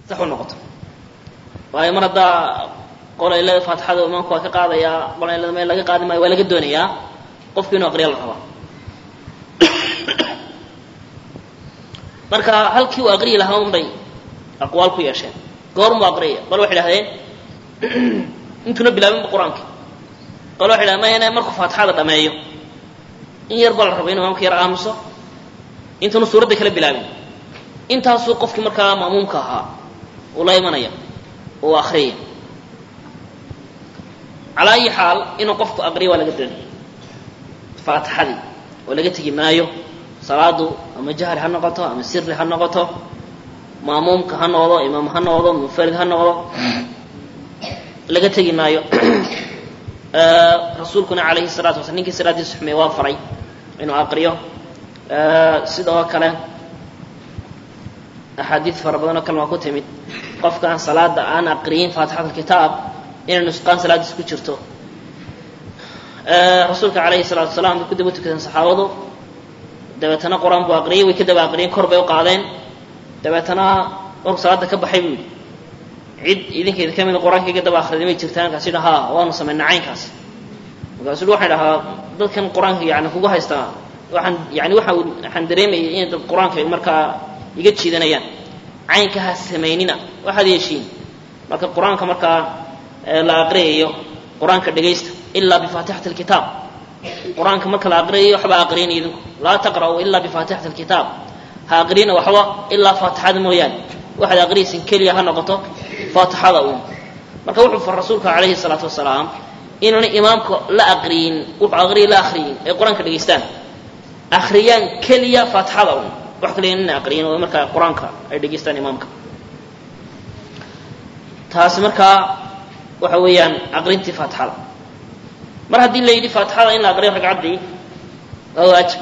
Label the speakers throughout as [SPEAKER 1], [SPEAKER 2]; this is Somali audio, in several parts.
[SPEAKER 1] sax u noqoto waayo mar haddaa qolaylada faatixada imaamku waa ka qaadayaa qolaylada meel laga qaadi maayo waa laga doonayaa qofki inuu aqriya la rabaa marka halkii uu aqriyi lahaa un bay aqwaal ku yeesheen goormuu aqriyaya bal waxay idhahdeen intuuna bilaabinba qur-aanka bal waxay dhahdeen mayane markuu faatixada dhameeyo in yar baa la raba inu imaamka yar aamuso intuuna suuradda kala bilaabin intaasuu qofkii markaa ma'muumka ahaa uu la imanaya uu akriyaya calaa ayi xaal inuu qofku aqriyo waa laga doonaya faatixadii oo laga tegi maayo salaadu ama jahri ha noqoto ama siri ha noqoto maamuumka ha noqdo imaam ha noqdo munfarid ha noqdo laga tegi maayo rasuulkuna calayhi salatu wasala ninkii salaadiisa xumeeye waa faray inuu aqriyo sidoo kale axaadiid fara badan oo kale waa ku timid qofkaan salaada aan aqriyin faatixat alkitaab inay nusqaan salaadiis ku jirto rasuulka calayhi salaatu wasalaam bay ku daba tukadeen saxaabadu dabeetana qur-aan buu aqriyey way ka daba aqriyeen kor bay u qaadeen dabeetana markuu salaada ka baxay buu yidhi cid idinkeeda ka mida qur-aanka iga daba akhriday may jirtaan markaas yidha haa waanu samaynaa caynkaas markaasu yidhi waxaan dhahaa dadkan qur-aanka yani kugu haystaa waxaan yani waxa waxaan dareemayay inay dad qur-aanka markaa iga jiidanayaan caynka ha samaynina waxaad yeeshiin marka qur-aanka markaa la aqriyayo qur-aanka dhegaysta ilaa bifaatixati alkitaab qur-aanka marka la aqriyayo waxba aqriyin idinku laa taqra'uu ilaa bifaatixati alkitaab ha aqriyina waxba ilaa faatixada mooyaane waxaad aqriyaysin keliya ha noqoto faatixada uun marka wuxuu far rasuulka calayhi salaatu wasalaam inaana imaamka la aqriyin wuxuu aqriya la akriyin ay qur-aanka dhegaystaan akhriyaan keliya faatixada uun wax kaliya inana aqriyin oo markaa qur-aanka ay dhegaystaan imaamka taasi markaa waxa weeyaan aqrintii faatixada mar haddii la yidhi faatixada in la aqriyo ragcaddii waa waajib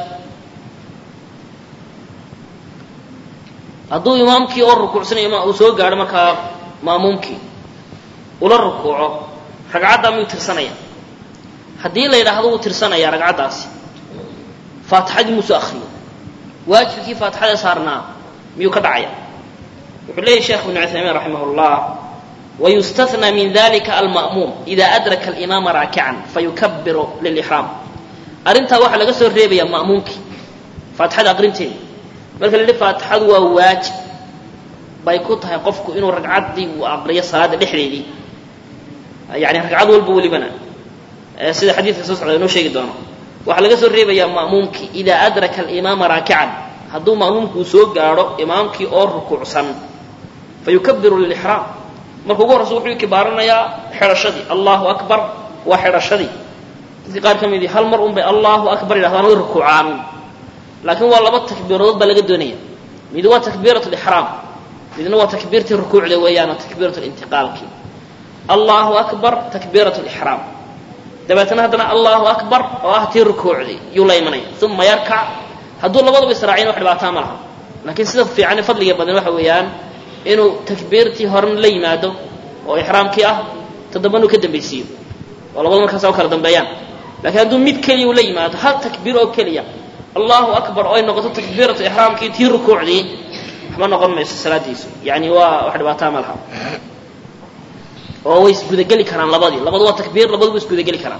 [SPEAKER 1] hadduu imaamkii oo rukuucsanaya uu soo gaadho markaa maamuumkii ula rukuuco ragcaddaa miyuu tirsanaya haddii la yidhaahdo wuu tirsanaya ragcaddaasi faatixadii muusoo akriyo waajibkii faatixada saarnaa miyuu ka dhacaya wuxuu leeyahy sheekh ibnu cuthaymiin raximah llah wayustathnى min dalika alma'muum ida adraka alimaama raakican fayukabiru lilixraam arrintaa waxaa laga soo reebaya ma'muumkii faatixada aqrinteeda marka la yidhi faatixadu waa waajib bay ku tahay qofku inuu ragcaddii uu aqriyo salaada dhexdeedii yani ragcad walba welibana sida xadiidka soo socda inoo sheegi doono waxaa laga soo reebayaa ma'muumkii idaa adraka alimaama raakican hadduu ma'muumku uu soo gaadho imaamkii oo rukuucsan fayukabiru lilixraam marka ugu horreysa wuxuu kibaaranayaa xidhashadii allahu akbar waa xidhashadii dadka qaar ka midii hal mar un bay allahu akbar yidhahdaan way rukuucaan laakiin waa laba takbiiradood baa laga doonaya mid waa takbiirat lixraam midna waa takbiirtii rukuucda weeyaan oo takbiirat lintiqaalkii allahu akbar takbiirat lixraam dabeetana haddana allahu akbar oo ah tii rukuucdii yuu la imanaya uma yarkac hadduu labadaba israaciyan wax dhibaataa ma laha laakiin sida fiican fadliga badan waxa weeyaan inuu takbiirtii horena la yimaado oo ixraamkii ah toddobanu ka dambaysiiyo oo labada markaas u kala dambeeyaan lakiin hadduu mid keliya uu la yimaado hal takbiir oo keliya allahu akbar oo ay noqoto takbiiratu ixraamkii tii rukuucdii waxba noqon mayso salaadiisu yani waa wax dhibaataa ma laha oo way isgudageli karaan labadii labadu waa takbiir labadu way isgudageli karaan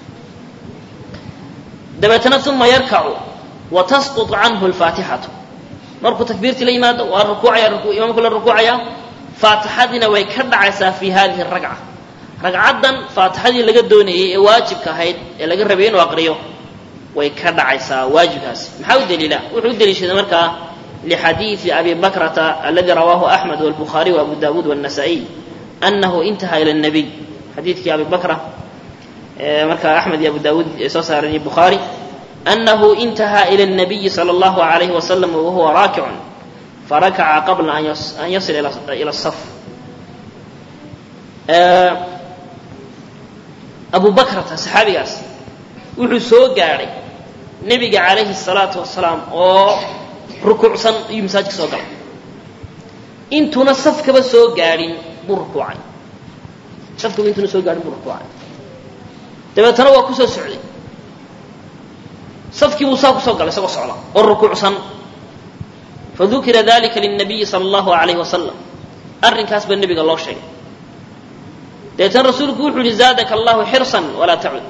[SPEAKER 1] dabeetana uma yarkacu wa tasquط canhu اlfaatixatu markuu takbiirtii la yimaado waa rukuucaya imaamku la rukuucaya faatixadiina way ka dhacaysaa fi hadihi ragca ragcaddan faatixadii laga doonayey ee waajibka ahayd ee laga rabay inuu aqriyo way ka dhacaysaa waajibkaasi maxaa u daliila wuxuu u daliishaday markaa lixadiidi abi bakrata aladi rawaahu axmed wاlbukhaariy waabu dawuud wالnasaa-iy anahu intaha ila الnabiy xadiidkii abi bakra markaa axmed iyo abu dawuud ay soo saareen iyo bukhaari أنه انتهى إلى النبي صلى الله عليه وسلم وهو راكع فركع قبل أن يصل إلى الصف أبو بكرة صحaabigaas wuxuu soo gaadhay نebiga عalayه الصلاaةu وaسلاaم oo rukuucsan iyuu masaajidka soo galay intuuna safkaba soo gaadhin buu rukuucay safkaba intuuna soo gaadhin buu rukuucay dabeetana waa ku soo socday safkii buu saa kusoo galay isagoo socda oo rukuucsan fadukira dalika lلnabiyi salى اllahu عalayh wasalam arrinkaas baa nebiga loo sheegay deetan rasuulku wuxuu yihi zaadaka allahu xirsan walaa tacud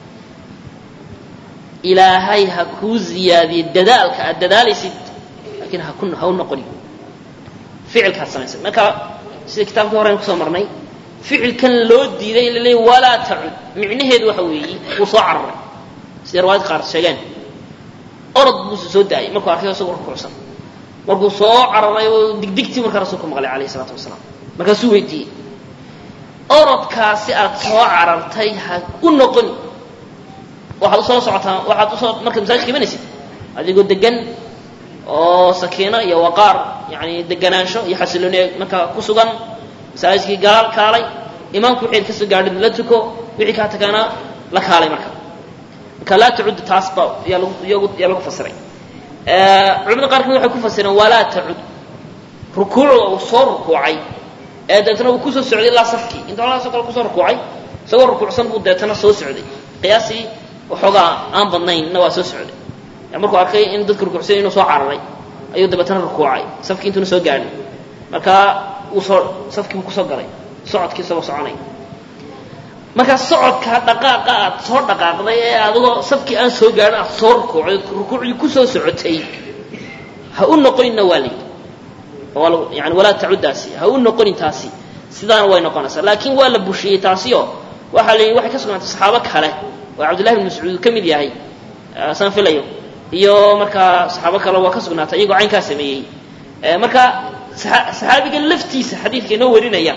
[SPEAKER 1] ilaahay ha kuu ziyaadiye dadaalka aad dadaalaysid laakiin ha ku ha u noqoni ficilkaad samaysay marka sida kitaabkii horean kusoo marnay ficilkan loo diiday in la leeyay walaa tacud micnaheedu waxa weeye wuu soo cararay sida riwaayad qaar sheegeen orod buuse soo daayay markuu arkay isagoo rukuucsan markuu soo cararay oo digdigtii markaa rasuulku maqlay alayh isalaatu wasalaam markaasuu weydiiyey orodkaasi aad soo carartay ha u noqoni waxaad usoo socotaa waxaad usoo markaad masaajidka imanaysid adigoo degan oo sakiino iyo waqaar yani deganaansho iyo xasilooni markaa ku sugan masaajidkii gaal kaalay imaamku wixii kasoo gaadhin la tuko wixii kaa tagaana la kaalay marka marka laa tacud taas ba yaa lagu yaa lagu fasiray culimada qaar kamid waxay ku fasireen walaa tacud rukuucda uu soo rukuucay ee deetana uu kusoo socday ilaa safkii inta holaasoo kale kusoo rukuucay isagoo rukuucsan buu deetana soo socday qiyaasii waxoogaa aan badnaynna waa soo socday markuu arkay in dadka rukuucsan inuu soo cararay ayuu dabeetana rukuucay safkii intuuna soo gaadhin markaa uu soo safkii buu kusoo galay socodkii isagoo soconay markaa socodka dhaqaaqa aad soo dhaqaaqday ee adigoo safkii aan soo gaadhin aad soo rukuucday rukuucdii kusoo socotay ha u noqoninna waa layidhi yani walaa tacuddaasi ha u noqonin taasi sidaana way noqonaysaa laakiin waa la bushiyey taasioo waxaa la yidhi waxay ka sugnaatay saxaabo kale oo cabdullahi bin mascuud ka mid yahay saan filayo iyo markaa saxaabo kale waa ka sugnaatay iyagoo caynkaa sameeyey marka saxaabiga laftiisa xadiidka inoo warinaya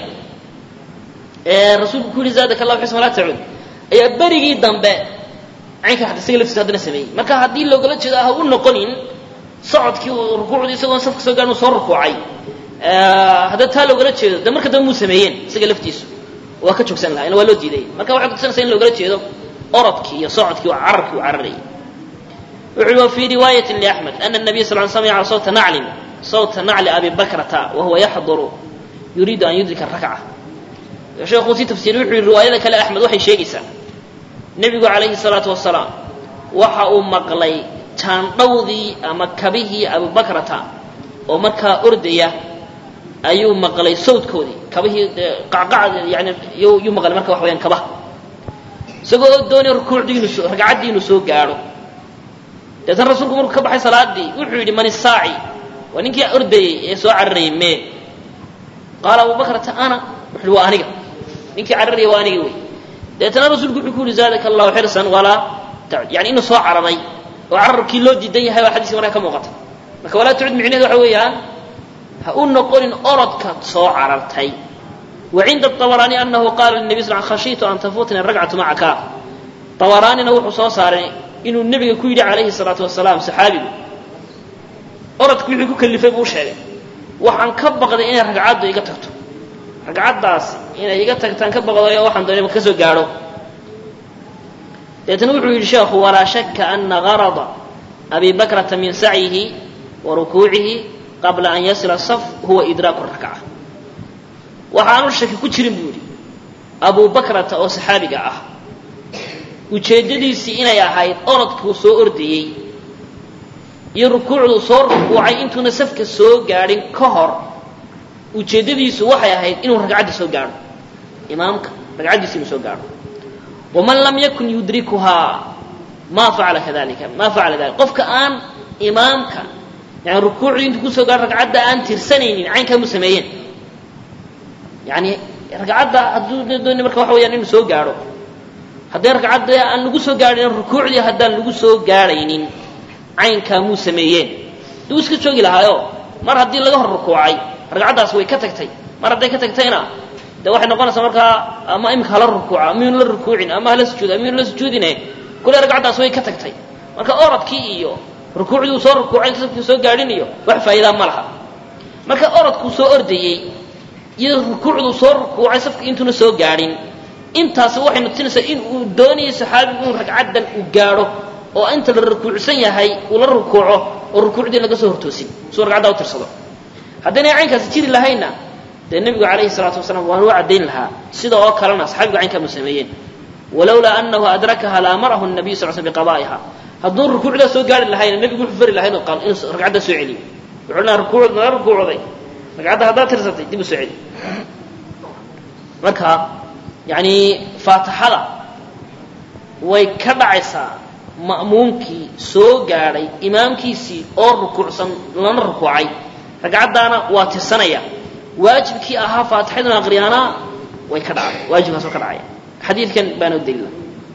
[SPEAKER 1] ee rasuulku ku yihi zaadaka allahu xisma laa tacud ayaa berigii dambe caynkaa isaga laftiisa haddana sameeyey marka haddii loogala jeedo ha u noqonin socodkii uu rukuucdii isagoon safka soo gaadhin uu soo rukuucay haddii taa loogala jeedo de marka dambe muu sameeyeen isaga laftiisu waa ka joogsan lahaa ina waa loo diiday marka waxay kutusanaysaa in loogala jeedo orodkii iyo socodkii oo cararkii uu cararayay wuxuu wa fii riwaayati liaxmed ana nabiy sal l samica sawta naclin sawta nacli abi bakrata wahuwa yaxduru yuriidu an yudrika rakca sheekuu sii tafsiiriy wuxuu yihi riwaayada kale axmed waxay sheegaysaa nebigu calayhi salaatu wasalaam waxa uu maqlay jaandhawdii ama kabihii abubakrata oo markaa ordaya ayuu maqlay sawdkoodii kabihii qacqac yani yuu maqlay marka wax wayaan kabaha isagoo doonaya rukuucdii inu soo ragcaddii inuu soo gaadho deetan rasuulku markuu ka baxay salaadii wuxuu yidhi man isaaci waa ninkii ordayey ee soo cararayay mee qaala abubakrata ana wuxu waa aniga ninkii cararaya waa aniga wey deetana rasuulku wuxuu ku yihi zaadaka allahu xirsan walaa tacud yani inuu soo cararay oo cararkii loo diidan yahay baa xadiiska markaa ka muuqata marka walaa tacud micneheed waxa weeyaan ha u noqonin orodka soo carartay wa cinda abaraani anahu qaala linabiy sal khashiitu an tafuutani ragcatu macaka abaraanina wuxuu soo saaray inuu nebiga ku yidhi calayhi salaatu wasalaam saxaabigu orodki wixii ku kalifay buu sheegay waxaan ka baqday inay ragcaddu iga tagto ragcaddaasi inay iga tagtaan ka baqdayo waxaan doonay ka soo gaadho deetana wuxuu yidhi sheekhu walaa shaka ana garada abi bakrata min sacyihi wa rukuucihi qabla an yasila saf huwa idraaku rakca waxaanu shaki ku jirin buu yidhi abu bakrata oo saxaabiga ah ujeeddadiisii inay ahayd orodkuu soo ordayey iyo rukuucduu soo rukuucay intuuna safka soo gaadhin ka hor ujeeddadiisu waxay ahayd inuu ragcadda soo gaadho imaamka ragcaddiisa inuu soo gaadho waman lam yakun yudrikuhaa ma facala kadalika ma facala dalika qofka aan imaamka yani rukuucdii intuu kusoo gaadho ragcadda aan tirsanaynin caynkaa mu sameeyeen yani ragcadda hadduu dooni marka waxa weyaan inuu soo gaadho haddii ragcadda aan lagu soo gaadhin rukuucdii haddaan lagu soo gaadhaynin caynkaa muu sameeyeen duu iska joogi lahaayo mar haddii laga hor rukuucay ragcaddaas way ka tagtay mar hadday ka tagtayna de waxay noqonaysaa markaa ama imika hala rukuuca amiyunu la rukuucin ama hala sujuud amiyunu la sujuudine kule ragcaddaas way ka tagtay marka orodkii iyo rukuucdii uu soo rukuucay safkii soo gaadhin iyo wax faa'iidaa ma laha marka orodkuu soo ordayey iyo rukuucduu soo rukuucay safka intuuna soo gaadhin intaasi waxay nutinaysaa in uu doonayay saxaabigu inuu ragcaddan uu gaadho oo inta la rukuucsan yahay uu la rukuuco oo rukuucdii laga soo hortoosin suu ragcaddaa u tirsado haddaynay caynkaasi jiri lahaynna dee nebigu calayhi salaatu wasalaam waanu u caddayn lahaa sida oo kalena saxaabigu caynkaa mu sameeyeen walowlaa annahu adrakaha la amarahu nabiyu sal sl biqadaa'iha hadduu rukuucdaa soo gaari lahayna nebigu wuxuu fari lahaa inuu ragcaddaa soo celiyo wuxuu lahaa rukuucd nala rukuucday ragcadda haddaad tirsatay dib u soo celi marka yani faatixada way ka dhacaysaa ma'muumkii soo gaadhay imaamkiisii oo rukuucsan lana rukuucay ragcaddaana waa tirsanaya waajibkii ahaa faatixaduna aqriyaana way ka dhacday waajibkaas oo ka dhacaya xadiidkan baana u daliila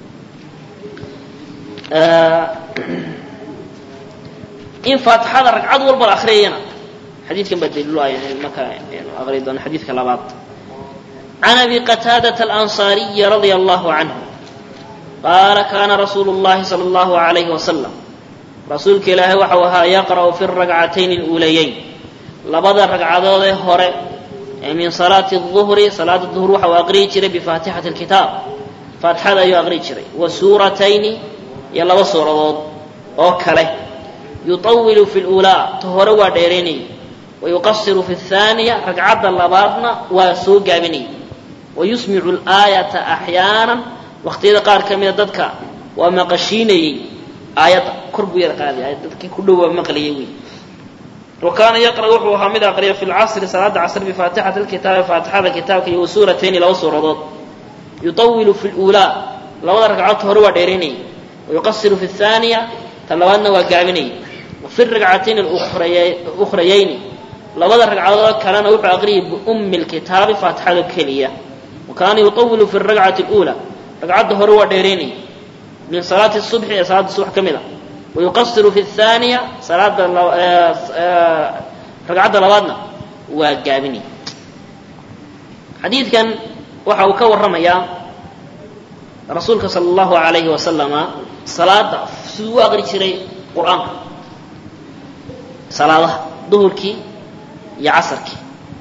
[SPEAKER 1] in faatixada ragcad walba la akriyayana xadiidkan baa daliilu ah marka aqri doono xadiidka labaad can abi qataadata alansaariyi radia allahu canhu qaala kaana rasuulu llahi sala allahu alayhi wasalam rasuulka ilaahay waxau ahaa yaqra'u fi ragcatayn اluulayayn labada ragcadood ee hore ee min salaati الظuhri salaada duhr waxa uu aqriyi jiray bifaatixati اlkitaab faatixada ayuu aqriyi jiray wa suuratayni iyo laba suuradood oo kale yuطawilu fi اlأulaa ta hore waa dheeraynayay wayuqasiru fi الثaaniya ragcadda labaadna waa soo gaabinayay wayusmicu اlآayata axyaana waqtiyada qaar ka mida dadka waa maqashiinayey aayadda kor buu yar qaaday dadkii ku dhow waa maqlayay wey wa kaana yaqra wuxuu ahaa mid aqriya fi lcasri salaada casr bifaatixati lkitaabi faatixada kitaabka iyo wasuuratayni laba suuradood yuطawilu fi اlأulaa labada ragcadoodta hore waa dheeraynayay wayuqasiru fi الثaaniya ta labaadna waa gaabinayay wafi ragcatayn ukhrayayni labada ragcadood kalena wuxuu aqriyay biumi اlkitaabi faatixada keliya wa kaana yuطawilu fi الragcati اlأulى ragcadda hore waa dheeraynayay min salaati الصubxi ee salaada subax ka mid a wayuqasiru fi الثaaniya salaada ragcadda labaadna waa gaabinay xadiidkan waxa uu ka warramayaa rasuulka sala allahu alayhi wasalama salaada siduu u aqri jiray qur-aanka salaadaha duhurkii iyo casarkii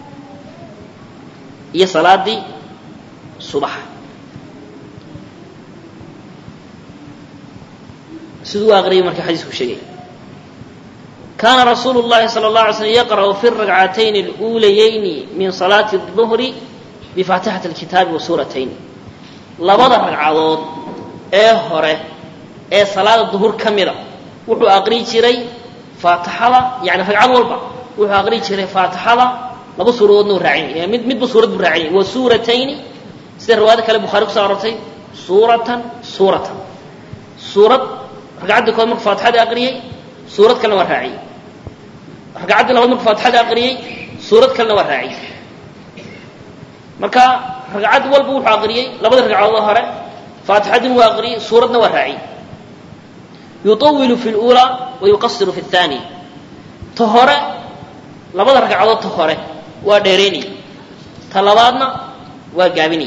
[SPEAKER 1] iyo salaadii subaxa siduu u aqriyay marka xadiisku sheegay kaana rasuulu llahi sala اllah alay slm yaqra'u fi ragcatayn اluulayayni min salaati الظuhri bifaatixati اlkitaabi wa suuratayni labada ragcadood ee hore ee salaada duhur ka mida wuxuu aqri jiray faatixada yani ragcad walba wuxuu aqri jiray faatixada laba suuradoodna u raacin mid midba suurad buu raacin wa suuratayni sida riwaayada kale bukhari kuso arortay suuratan suuratan suurad ragcaddii kood marku faatixada aqriyey suurad kalena waa raaciyey ragcaddii labaad marku faatixada aqriyey suurad kalena waa raaciyey marka ragcad walba wuxuu aqriyey labada ragcadood hore faatixadin waa aqriyey suuradna waa raaciyey yuطawilu fi اlأulى wayuqasiru fi الثaaniya ta hore labada ragcadood ta hore waa dheeraynay ta labaadna waa gaabinay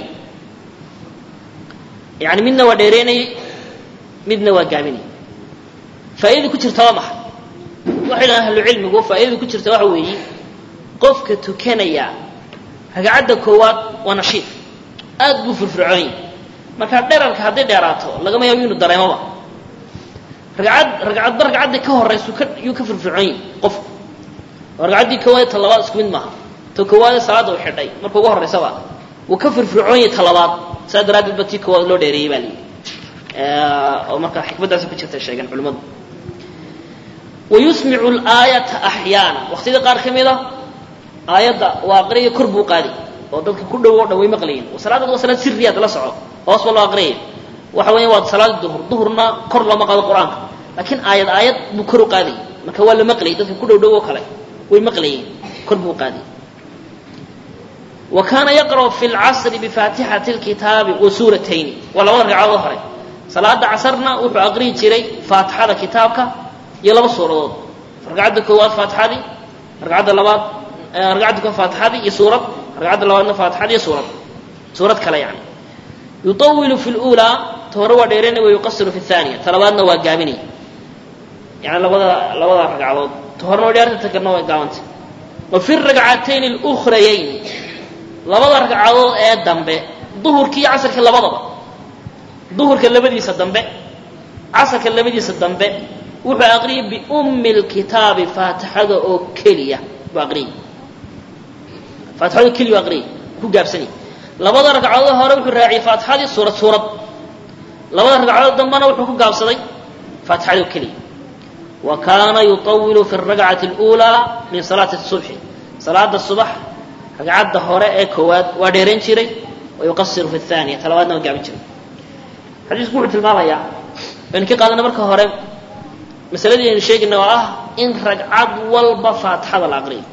[SPEAKER 1] yani midna waa dheeraynayey midna waa gaabinay faaidada ku jirta waa maxay waxay dhahan ahlu cilmigu faaidada ku jirta waxa weeye qofka tukanaya ragcadda koowaad waa nashiid aad buu firfircoony markaa dherarka hadday dheeraato lagama yaabo inuu dareemoba ragcad ragcadba ragcaddii ka horaysu ka yuu ka firfircoonyi qofku oo ragcaddii koowaad ta labaad isku mid maaha ta koowaadee salaadda u xidhay marka ugu horraysaba wuu ka firfircoonyahy ta labaad saa daraaddeed ba tii koowaad loo dheereeyey baa layidhi oo marka xikmaddaasi ku jirta sheegeen culimmadu wayusmicu laayata axyaana waqtiyada qaar ka mid a aayadda waa aqriyaya kor buu qaadi oo dadka ku dhow o dhan way maqlayiin salaadad waa salaad siriyaad la soco hoos ba loo aqriyaya waxa weya waa salaada duhur duhurna kor looma qaado qur-aanka laakiin aayad aayad buu kor u qaadayay marka waa la maqlayay dadka ku dhow dhow oo kale way maqlayeen kor buu qaadayay wa kaana yaqra'u fi lcasri bifaatixati lkitaabi wa suuratayni waa labada ragcadood hore salaada casarna wuxuu aqriyi jiray faatixada kitaabka iyo laba suuradood ragcadda koowaad faatixadii ragcadda labaad ragcadda koowaad faatixadii iyo suurad ragcadda labaadna faatixadii iyo suurad suurad kale yani yuطawilu fi اlأulىa ta hore waa dheeraynay wa yuqasiru fi الثaaniya ta labaadna waa gaabinay yani labada labada ragcadood ta horena waa dheerta ta kalena waa gaabanta wa fi ragcatayn اlأkhrayayn labada ragcadood ee dambe duhurkii iyo casarkii labadaba duhurka labadiisa dambe casarka labadiisa dambe wuxuu aqriyay biumi اlkitaabi faatixada oo keliya buu aqriyay faatixada oo keliya u aqriyay ku gaabsanay labada ragcadood hore wuxuu raaciyey faatixadii suurad suurad labada ragcadood dambena wuxuu ku gaabsaday faatixada oo keliya wa kaana yuطawilu fi الragcati اlأulىa min salaati الصubxi salaada subax ragcadda hore ee koowaad waa dheerayn jiray wa yuqasiru fi athaniya talabaadna waa gaabin jiray xadiisku wuxuu tilmaamayaa baynu ka qaadana marka hore masaladii aynu sheegayna oo ah in ragcad walba faatixada la aqriyo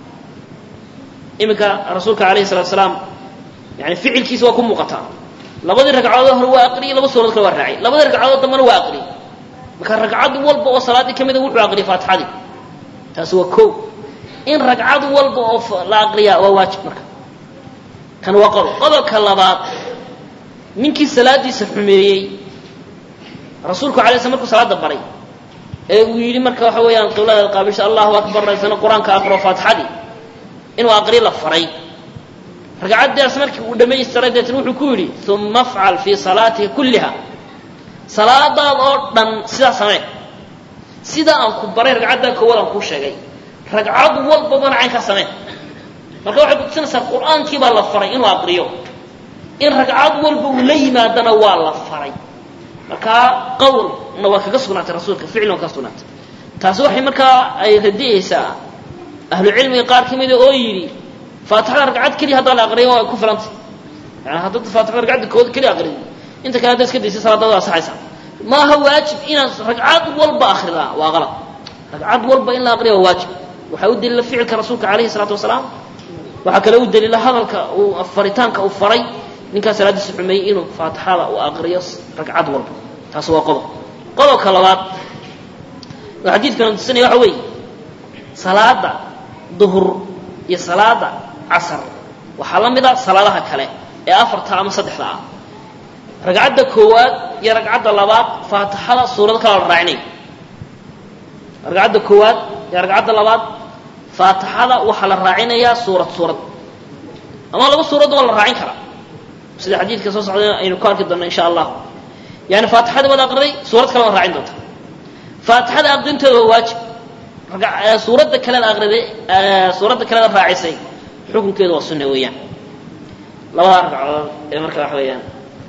[SPEAKER 1] iminka rasuulka alayhi salatu salaam yani ficilkiisa waa ku muuqataa labadii ragcadood hore waa aqriyay laba suuradood kale waa raacay labadii ragcadood dambana waa aqriyay marka ragcad walba oo salaaddii ka mida wuxuu aqriyay faatixadii taasi waa ko in ragcad walba oo la aqriyaa waa waajib marka kan waa qodob qodobka labaad ninkii salaadiisa xumeeyey rasuulku alay sl markuu salaada baray ee uu yidhi marka waxa weeyaan qiblada qaabisha allahu akbar isna qur-aanka aqro faatixadii inuu aqri la faray ragcaddaas markii uu dhamaystiray deetna wuxuu ku yidhi uma afcal fii salaatika kulliha salaadaad oo dhan sidaa samee sidaa aan ku baray ragcaddaa koowaad aan kuu sheegay ragcad walbabana caynkaa samee marka waxay kutusinaysaa qur-aankii baa la faray inuu aqriyo in ragcad walba uu la yimaadana waa la faray markaa qawlna waa kaga sugnaatay rasuulka ficilna waa kaga sugnaatay taasi waxay markaa ay radiyeysaa ahlu cilmiga qaar ka mida oo yidhi faatixada ragcad keliya haddaa la aqriyo waa ku filantay yani haddaad faatixada ragcadda kooda keliya aqriyo inta kale haddaad iska daysay salaadaada waa saxaysaa maaha waajib inaad ragcad walba akridaa waa qalad ragcad walba in la aqriya waa waajib waxaa u daliila ficilka rasuulka alayhi salaatu wasalaam waxaa kale u daliila hadalka uu faritaanka uu faray ninkaa salaadiisa xumeeyey inuu faatixada u aqriyo ragcad walba taas waa qodob qodobka labaad oo xadiidkana tusinaya waxa weeye salaada duhur iyo salaada casar waxaa la mid a salaadaha kale ee afarta ama saddexda ah ragcadda koowaad iyo ragcadda labaad faatixada suurado kala la raacinay ragcadda koowaad iyo ragcadda labaad faatixada waxaa la raacinayaa suurad suurad ama laba suuradda waa la raacin karaa sida xadiidka soo socda aynu ku arki doonno insha allah yani faatixada waad aqriday suurad kale waad raacin doonta faatixada aqrinteeda waa waajib suuradda kalead aqriday suuradda kalead raacisay xukunkeedu waa sunna weeyaan labadaa ragcadood ee marka waxa weeyaan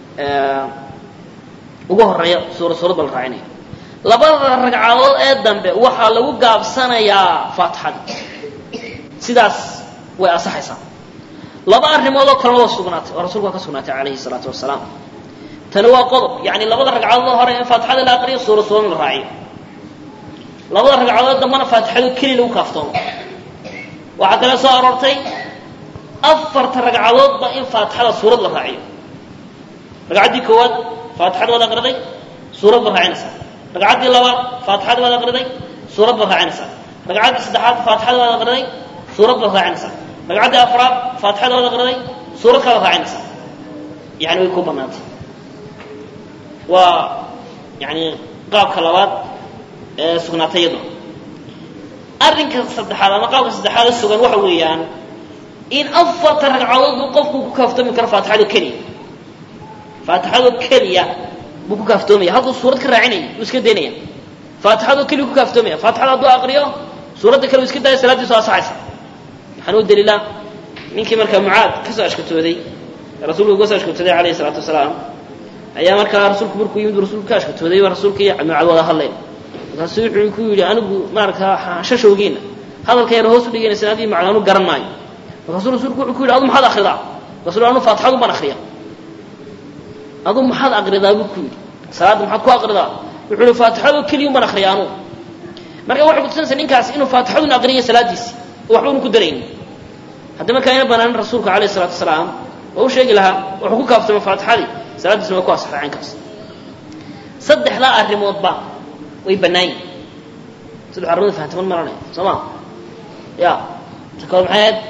[SPEAKER 1] ugu horeeya suurad suurad ba la raacinaya labada ragcadood ee dambe waxaa lagu gaabsanayaa faatixada sidaas way asaxaysaa laba arrimood oo kalena waa sugnaatay oo rasulku waa ka sugnaatay calayhi salaatu wasalaam tani waa qodob yani labada ragcadood hore in faatixada la aqriyo suurad suurad la raaciyo labada ragcadood dambana faatixado keliya lagu kaaftoomo waxaa kale soo aroortay afarta ragcadoodba in faatixada suurad la raaciyo ragcaddii koowaad faatixada waad aqriday suurad baad raacinaysaa ragcaddii labaad faatixada waad aqriday suurad baad raacinaysaa ragcaddii saddexaad faatixada waad aqriday suurad baad raacinaysaa ragcaddii afraad faatixada waad aqriday suurad kalaad raacinaysaa yani way ku banaantay waa yani qaabka labaad ee sugnaatay iyaduna arrinka saddexaad ama qaabka saddexaad ee sugan waxa weeyaan in afarta ragcadood buu qofku ku kaaftoomi karo faatixado keliya faatixado keliya buu ku kaaftoomaya halkuu suurad ka raacinaya wuu iska daynaya faatixado keliya ku kaaftoomaya faatixada hadduu aqriyo suuradda kale uu iska daaya salaaddiisu asaxaysa waxaan u daliilaa ninkii markaa mucaad ka soo ashkatooday rasuulku uga soo ashkatooday calayhi salaatu wasalaam ayaa markaa rasuulku markuu yimid rasuulku ka ashkatooday waa rasuulkii mucaad wada hadleen markaasu wuxuu ku yidhi anigu maarkaa shashowgiina hadalka yar hoos u dhigaynaysan adii macna anu garan maayo markaasuu rasuulku wuxuu ku yidhi adu maxaad akridaa markaasuu anu faatixadu baan akriya adu maxaad akridaa buu ku yidhi salaadda maxaad ku akridaa wuxuu yihi faatixado keliyun baan akriya anugu marka waxay kutusinaysaa ninkaas inuu faatixadun aqriyay salaadiisi oo waxba unu ku daraynin haddii markaa ina banaanin rasuulka alayhi salaatu wasalaam waa u sheegi lahaa wuxuu ku kaaftamay faatixadii salaaddiisna waa ku asaxday caynkaas saddexdaa arrimoodba way bannaan yihin saddex arrimood fahantaman maranaya soo ma ya ta kood maxay ahayd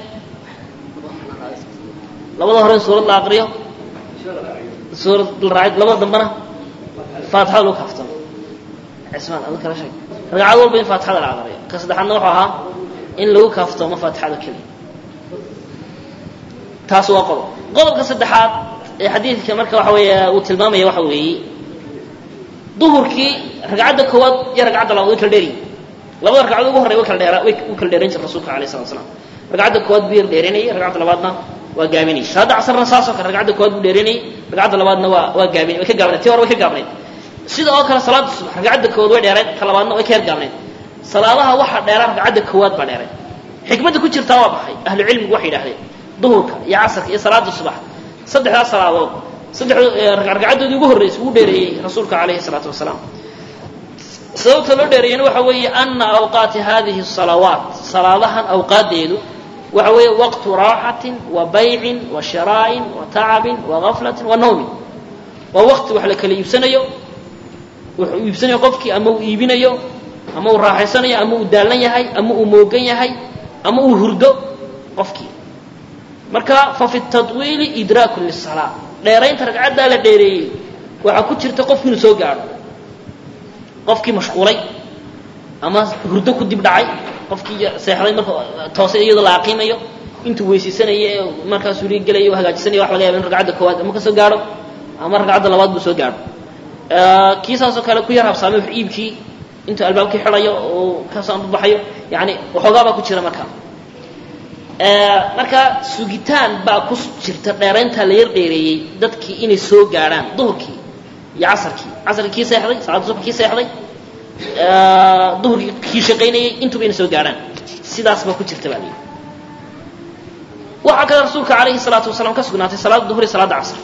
[SPEAKER 1] labada hore in suurad la aqriyo suurad la raacid labada dambana faatixada lagu kaaftamo cismaan adu kala sheeg ragcad walba in faatixada la aqriyo ka saddexaadna wuxuu ahaa in lagu kaaftoomo faatixada keliya taas waa qodob qodobka saddexaad ee xadiidka marka waxa weeye uu tilmaamaya waxa weeye duhurkii ragcadda koowaad iyo ragcadda labaad way kala dheeryihin labada ragcadood ugu horey way kala dheera way u kala dheerayn jira rasuulka alayh salatu wasalaam ragcadda koowaad buu yar dheeraynayay ragcadda labaadna waa gaabinayay salaadda casarna saasoo kale ragcadda koowaad buu dheeraynayay ragcadda labaadna waa waa gaabin way ka gaabnayd tii hore way ka gaabnayd sida oo kale salaada subax ragcadda koowaad way dheerayd ka labaadna way ka yar gaabnayd salaadaha waxaa dheeraa ragcadda koowaad baa dheeray xikmadda ku jirtaa waa baxay ahlu cilmigu waxay yidhahdeen duhurka iyo casarka iyo salaada subax saddexdaas salaadood saddex ragcadoodii ugu horreysay ugu dheereeyey rasuulka calayhi salaatu wasalaam sababta loo dheereeyana waxa weeye ana awqaati hadihi salawaat salaadahan awqaadeedu waxa weeye waqtu raaxatin wa baycin wa shiraa'in wa tacabin wa gaflatin wa nawmin waa waqti wax la kala iibsanayo wuxuu iibsanayo qofkii ama uu iibinayo ama uu raaxaysanayo ama uu daallan yahay ama uu moogan yahay ama uu hurdo qofkii marka fa fi tatwiili idraakun lisalaa dheeraynta ragcaddaa la dheereeyey waxaa ku jirta qofki inuu soo gaadho qofkii mashquulay ama hurdo ku dib dhacay qofkii seexday marka toose iyadoo la aqiimayo intuu weysaysanaya ee markaa suuliga gelaya u hagaajisanayo wax laga yaba in ragcadda koowaad ama ka soo gaadho ama ragcadda labaad buu soo gaadho kii saasoo kale ku yar habsaamay wax iibkii intuu albaabkii xidhayo oo kasoo ambabaxayo yani waxoogaa baa ku jira marka marka sugitaan baa ku jirta dheerayntaa la yar dheereeyey dadkii inay soo gaadhaan duhurkii iyo casarkii casarkii kii seexday salaada subax kii seexday duhurkii kii shaqaynayay intuba inay soo gaadhaan sidaas baa ku jirta baa layidhi waxaa kale rasuulka calayhi salaatu wasalaam ka sugnaatay salaada duhur iyo salaada casr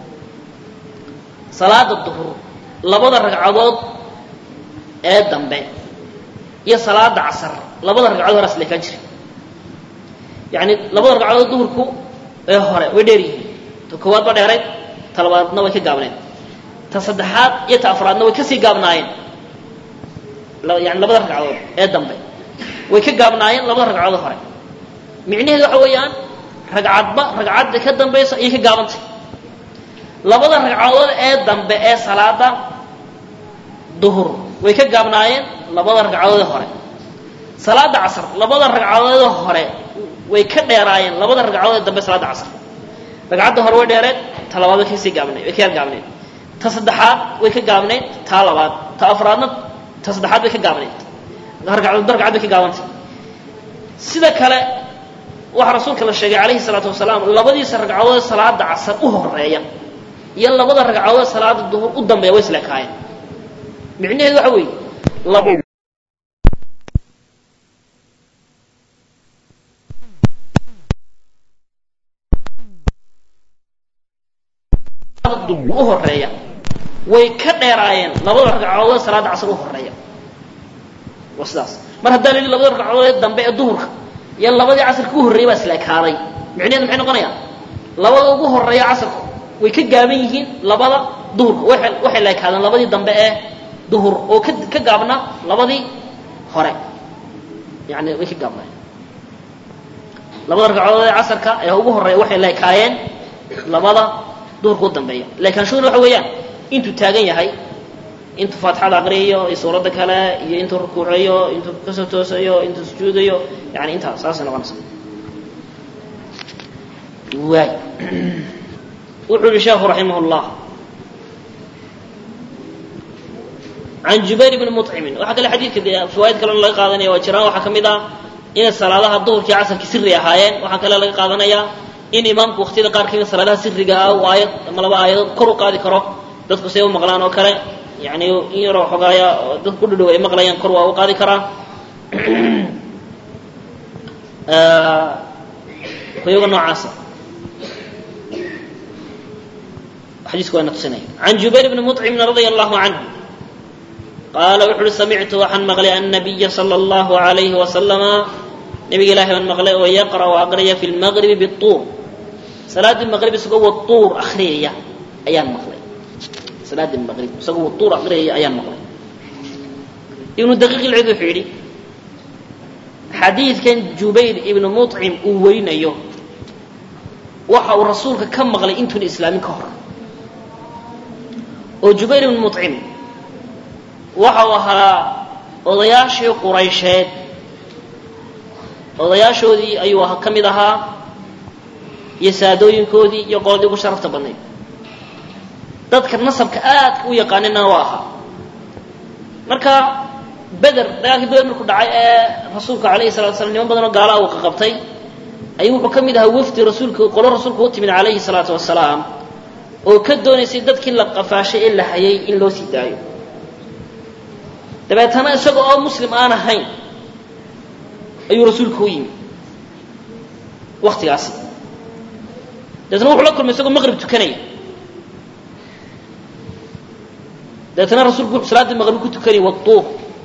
[SPEAKER 1] salaada duhur labada ragcadood ee dambe iyo salaada casar labada ragcadood horaas leekaan jira yani labada ragcadood duhurku ee hore way dheer yihiin ta koowaad ba dheerayd ta labaadna way ka gaabnayd ta saddexaad iyo ta afraadna way kasii gaabnaayeen yani labada ragcadood ee dambe way ka gaabnaayeen labada ragcadood hore micnaheedu waxa weeyaan ragcadba ragcadda ka dambaysa ayay ka gaabantay labada ragcadood ee dambe ee salaada duhur way ka gaabnaayeen labada ragcadood ee hore salaada casr labada ragcadood hore way ka dheeraayeen labada ragcadood ee dambe salaada casr ragcadda hore way dheereed ta labaad way kasii gaabnayd way ka yar gaabnayd ta saddexaad way ka gaabnayd taa labaad ta afraadna ta saddexaad bay ka gaabnayd ragcadoodba ragcad bay ka gaabantay sida kale waxaa rasuulka la sheegay calayhi salaatu wasalaam labadiisa ragcadood salaada casar u horeeya iyo labada ragcadood salaada duhur u dambeeya way isleekaayeen micnaheedu waxa weeye labo u horeeya way ka dheeraayeen labada ragcadood salaada casar u horeeya waa sidaas mar haddaa la yidhi labada ragcadood ee dambe ee duhurka iyo labadii casarka u horreeyay baa isleekaaday micnaheedu maxay noqonayaan labada ugu horeeya casarku way ka gaaban yihiin labada duhurka waxay waxay leekaadeen labadii dambe ee duhur oo ka ka gaabna labadii hore yani way ka gaabnaayeen labada ragcadood ee casarka ee ugu horeeya waxay leekaayeen labada duhurka u dambeeya leekaanshuhuna waxa weeyaan intuu taagan yahay intuu faatixada aqriyayo iyo suuradda kale iyo intuu rukuucayo intuu kasoo toosayo intuu sujuudayo yani intaas saasay noqonaysa waay wuxuu yihi sheekhu raximah اllah can jubayr bni muطcimin waxaa kale xadiidka fawaaid kalena laga qaadanaya waa jiraan waxaa ka mid ah inay salaadaha duhurkii casarkii siri ahaayeen waxaa kale laga qaadanayaa in imaamku waktiyada qaar kamid salaadaha siriga ah uu aayad ama laba aayadood kor u qaadi karo dadku say u maqlaan oo kale yani in yaroo xogaaya dad ku dhadhow ay maqlayaan kor waa u qaadi karaa kuyaga noocaasa xadiisku waa na tusinaya can jubayr bni muطcimin radia allahu canhu qaala wuxu uhi samictu waxaan maqlay annabiya sala allahu alayhi wasalama nabiga ilahi baan maqlay oo yaqra'u aqriya fi lmaqribi bituur salaaddii maqrib isagoo watuur akriyaya ayaan maqlay salaaddii maqrib isagoo watuur aqriyaya ayaan maqlay ibnu daqiiq ilcid wuxuu yidhi xadiidkan jubayr ibnu muطcim uu werinayo waxa uu rasuulka ka maqlay intuuna islaamin ka hor oo jubayr ibnu muطcim waxa uu ahaa odayaashii quraysheed odayaashoodii ayuu ka mid ahaa iyo saadooyinkoodii iyo qoladii ugu sharafta badnayd dadka nasabka aadka u yaqaanina waa ahaa marka beder dagaalkii beder markuu dhacay ee rasuulka alayhi salatu slam niman badan oo gaalaha uu qaqabtay ayuu wuxuu ka mid ahaa wafdi rasuulka qolo rasuulka u timid calayhi salaatu wasalaam oo ka doonaysay dadkii la qafaashay ee la hayay in loo sii daayo dabeetana isaga oo muslim aan ahayn ayuu rasuulka u yimi waktigaasi deetna wuxuu la kulmay isagoo maqrib tukanaya deetna rasuulku wuxuu salaaddii maqrib ku tukanayay watuur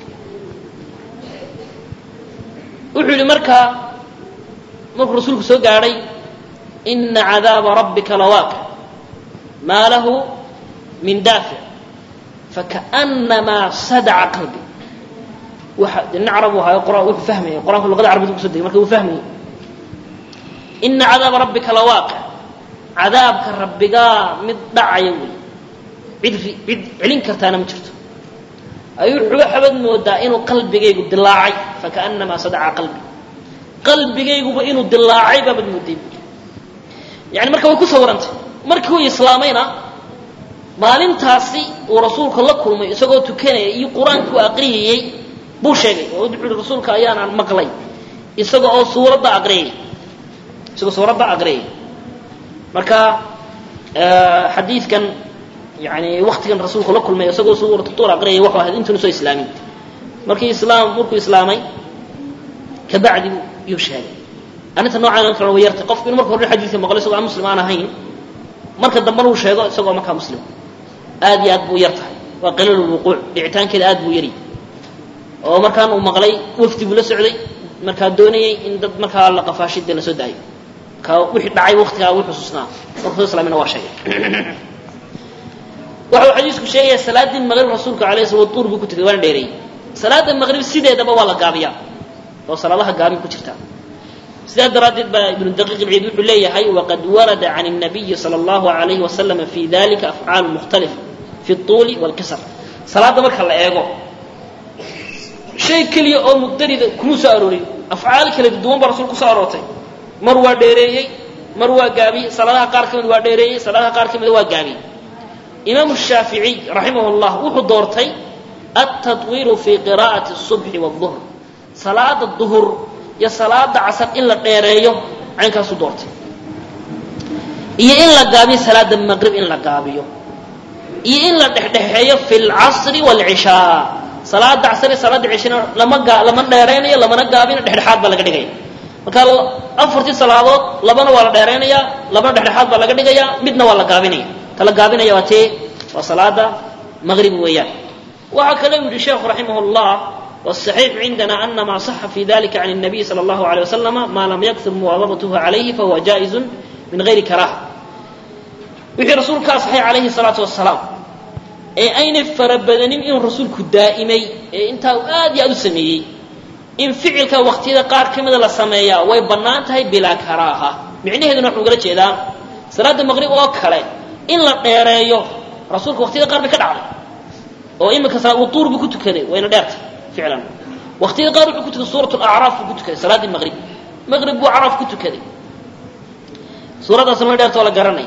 [SPEAKER 1] wuxuu yidhi markaa markuu rasuulku soo gaadhay ina cadaaba rabbika lawaaqic maa lahu min daafic fakaأnamaa sadaca qalbi waxa nin carab u ahayo quraan wuxuu fahmayay qur'anku luqada carabida kuso degay marka wuu fahmayay ina cadaaba rabbika lawaaqic cadaabka rabbigaa mid dhacaya wey cid cid celin kartaana ma jirto ayuu wuxuga xabad moodaa inuu qalbigaygu dilaacay fakaأnamaa sadaca qalbi qalbigayguba inuu dilaacay baabad mooday yani marka way ku sawirantay markii uu islaamayna maalintaasi uu rasuulka la kulmay isagoo tukanaya iyo qur-aankii u aqriyayey buu sheegay oo wuxuu uhi rasuulka ayaanaan maqlay isaga oo suuradda aqriyay isagoo suuradda aqriyay marka xadiidkan yani waktigan rasuulku la kulmay isagoo suuratu tuur aqriyay wuxuu ahayd intuuna soo islaamin markii islaam markuu islaamay kabacdi yuu sheegay arrinta noocaan kale way yartay qofku inu marka hore xadiidka maqlo isagoo aan muslim aan ahayn marka dambena uu sheego isagoo markaa muslim aad iyo aad buu yar tahay waa qaliil lwuquuc dhicitaankeeda aad buu yari oo markaan uu maqlay wafdi buu la socday markaa doonayay in dad markaa la qafaashay dee lasoo daayo ka wixii dhacay waktigaa wuu xusuusnaa markuu soo islaamina waa sheegay waxa uu xadiisku sheegaya salaaddii maqrib rasuulka alayh sala tuur buu ku tegay waana dheereeyey salaada maqrib sideedaba waa la gaabiyaa oo salaadaha gaabin ku jirta sidaa daraaddeed baa ibnu daqiiq ilciid wuxuu leeyahay waqad warada can الnabiyi salى اllahu alayhi wasalam fi dalika afcaalu mukhtalifa fi اطuuli wاlkisr salaadda marka la eego shay keliya oo mugdarida kumuu soo aroorin afcaal kala duwan baa rasul ku soo aroortay mar waa dheereeyey mar waa gaabiyey salaadaha qaar ka mid waa dheereeyey salaadaha qaar ka mida waa gaabiyey imaamu shaaficiy raximah اllah wuxuu doortay altaطwiilu fi qira'ati الصubxi wالظuhr salaada duhur iyo salaada casar in la dheereeyo caynkaasu doortay iyo in la gaabiyo salaada maqrib in la gaabiyo iyo in la dhexdhexeeyo fi lcasri wاlcishaa salaada casr iyo salaada cishana lama lama dheeraynayo lamana gaabino dhexdhexaad baa laga dhigaya marka afartii salaadood labana waa la dheeraynaya labana dhexdhexaad baa laga dhigaya midna waa la gaabinaya ta la gaabinaya waa tee waa salaada maqrib weeyaan waxaa kale u yihi sheekhu raximah اllah والصحيح عندنا أن ما صح في ذلك عن النبي صلى الله عليه وسلم ما لم يكثر مواظبته عليه فهو جائز من غير كراهة wixii rasuulkaa saxay calayhi salaatu wasalaam ee ayna farabadanin in rasuulku daa'imay ee intaa uu aad iyo aad u sameeyey in ficilka waqtiyada qaar ka mida la sameeyaa way bannaan tahay bilaa karaaha micnaheeduna waxuu gala jeedaa salaada maqrib oo kale in la dheereeyo rasuulka waqtiyada qaar bay ka dhacday oo iminka wutuur buu ku tukaday wayna dheertay ficlan waqtiyada qaar wuxuu ku tukaday suurat lacraaf buu ku tukaday salaaddii maqrib maqrib buu acraaf ku tukaday suuraddaasna way dheerta oo la garanay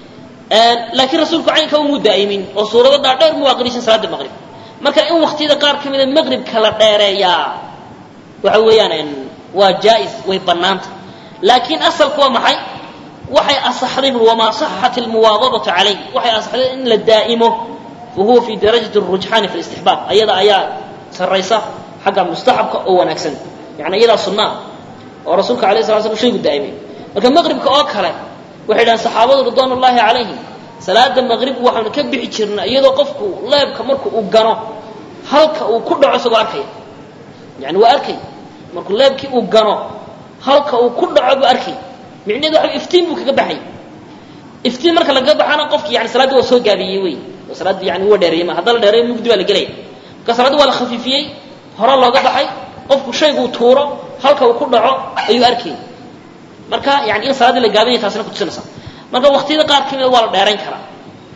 [SPEAKER 1] laakiin rasuulku caynka umuu daa'imin oo suurado dhaadheer muu aqrisan salaada maqrib marka in waqtiyada qaar ka mida maqribka la dheereeyaa waxa weeyaan waa jaa-is way bannaanta laakiin asalku waa maxay waxay asaxday wamaa saxat almuwaadabatu calayh waxay asaxday in la daa'imo fa huwa fi darajati rujxaani fi listixbaab ayada ayaa sarraysa xagga mustaxabka oo wanaagsan yani iyadaa sunnaa oo rasuulka alayh sala slam shaygu daa'imay marka maqribka oo kale waxay dhahaan saxaabadu ridwaan ullaahi calayhim salaada maqrib waxaanu ka bixi jirna iyadoo qofku leebka marku uu gano halka uu ku dhaco isagoo arkaya yani waa arkay markuu leebkii uu gano halka uu ku dhaco buu arkay micnaheedu waxa iftiin buu kaga baxay iftiin marka lagaga baxana qofki yani salaaddii waa soo gaabiyey wey oo salaaddii yani waa dheereeyey ma hadda la dheereeyo mugdi baa la gelaya marka salaaddii waa la khafiifiyey hore looga baxay qofku shayguu tuuro halka uu ku dhaco ayuu arkay marka yani in salaaddii la gaabinaya taasina kutusinaysa marka waqtiyada qaar kamida waa la dheerayn karaa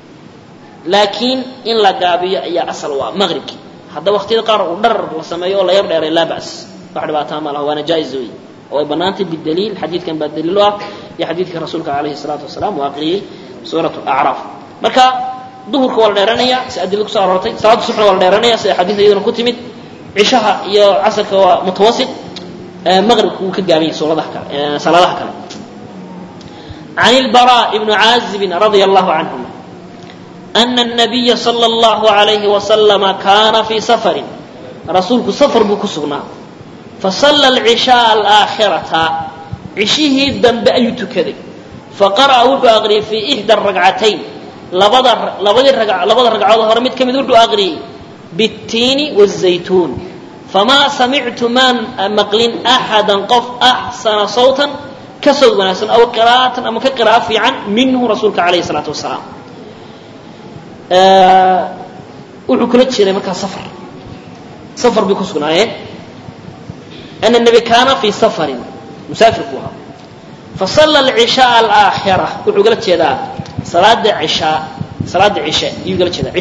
[SPEAKER 1] laakiin in la gaabiyo ayaa asal waa maqribkii hadda waqtiyada qaar uu dharar la sameeyo oo la yar dheeray laa bas wax dhibaataa ma laha waana jaa-is wey oo ay bannaantay bidaliil xadiidkan baa daliil u ah iyo xadiidka rasuulka calayhi salaatu wasalaam uu aqriyey suurat acraaf marka duhurka waa la dheeranaya si adila kusoo aroortay salaada subxna waa la dheeranaya sida xadiis iyadana ku timid cishaha iyo casarka waa mutawasit maqribka wuu ka gaabanyay suuradaha kale salaadaha kale عن البراء بن عازب رضي الله عنهما أن النبي صلى الله عليه وسلم كان في سفر رسولك سفر بكسغنا فصلى العشاء الآخرة عشيه الدنب أي تكذي faqara'a wuxuu aqriyey fii ixda ragcatayn labada labadii rag labada ragcadood hore mid ka mid wuxuu aqriyey biاtiini wالzaytuun famaa samictu maan maqlin axada qof axsana sawtan ka sawd wanaagsan aw qiraa'atan ama ka qiraa'o fiican minhu rasuulka calayhi الsalaatu wasalaam wuxuu kula jeeday markaa safar safar bay ku sugnaayeen ana nebi kaana fii safarin musaafir buu ahaa fasalla alcishaaa alaakhira wuxuu gala jeedaa salaada cishaa salaada cishe ayuu gala jeedaa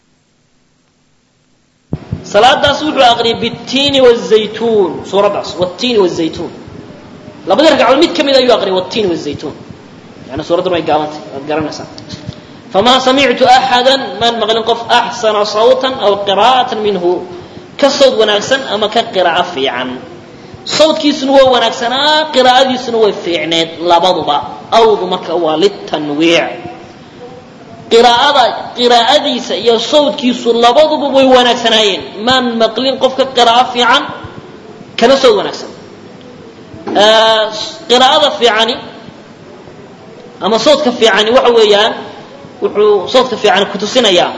[SPEAKER 1] salaadaas wuxuu aqriyay bitiini wazaytuun suuraddaas watiini wazaytuun labadii ragcadood mid ka mid ayuu aqriyay watiini wazaytuun yani suuraddan way gaabantay waad garanaysaa famaa samictu axada maan maqlin qof axsana sawtan aw qiraa'atan minhu ka sawd wanaagsan ama ka qiraa'o fiican sawdkiisuna waa wanaagsanaa qiraa'adiisuna way fiicneed labaduba awdu marka waa litanwiic qiraa'ada qiraa'adiisa iyo sawdkiisu labaduba way wanaagsanaayeen maan maqlin qof ka qiraa'o fiican kana sawd wanaagsan qiraa'ada fiicani ama sawdka fiicani waxa weeyaan wuxuu sawdka fiicani kutusinayaa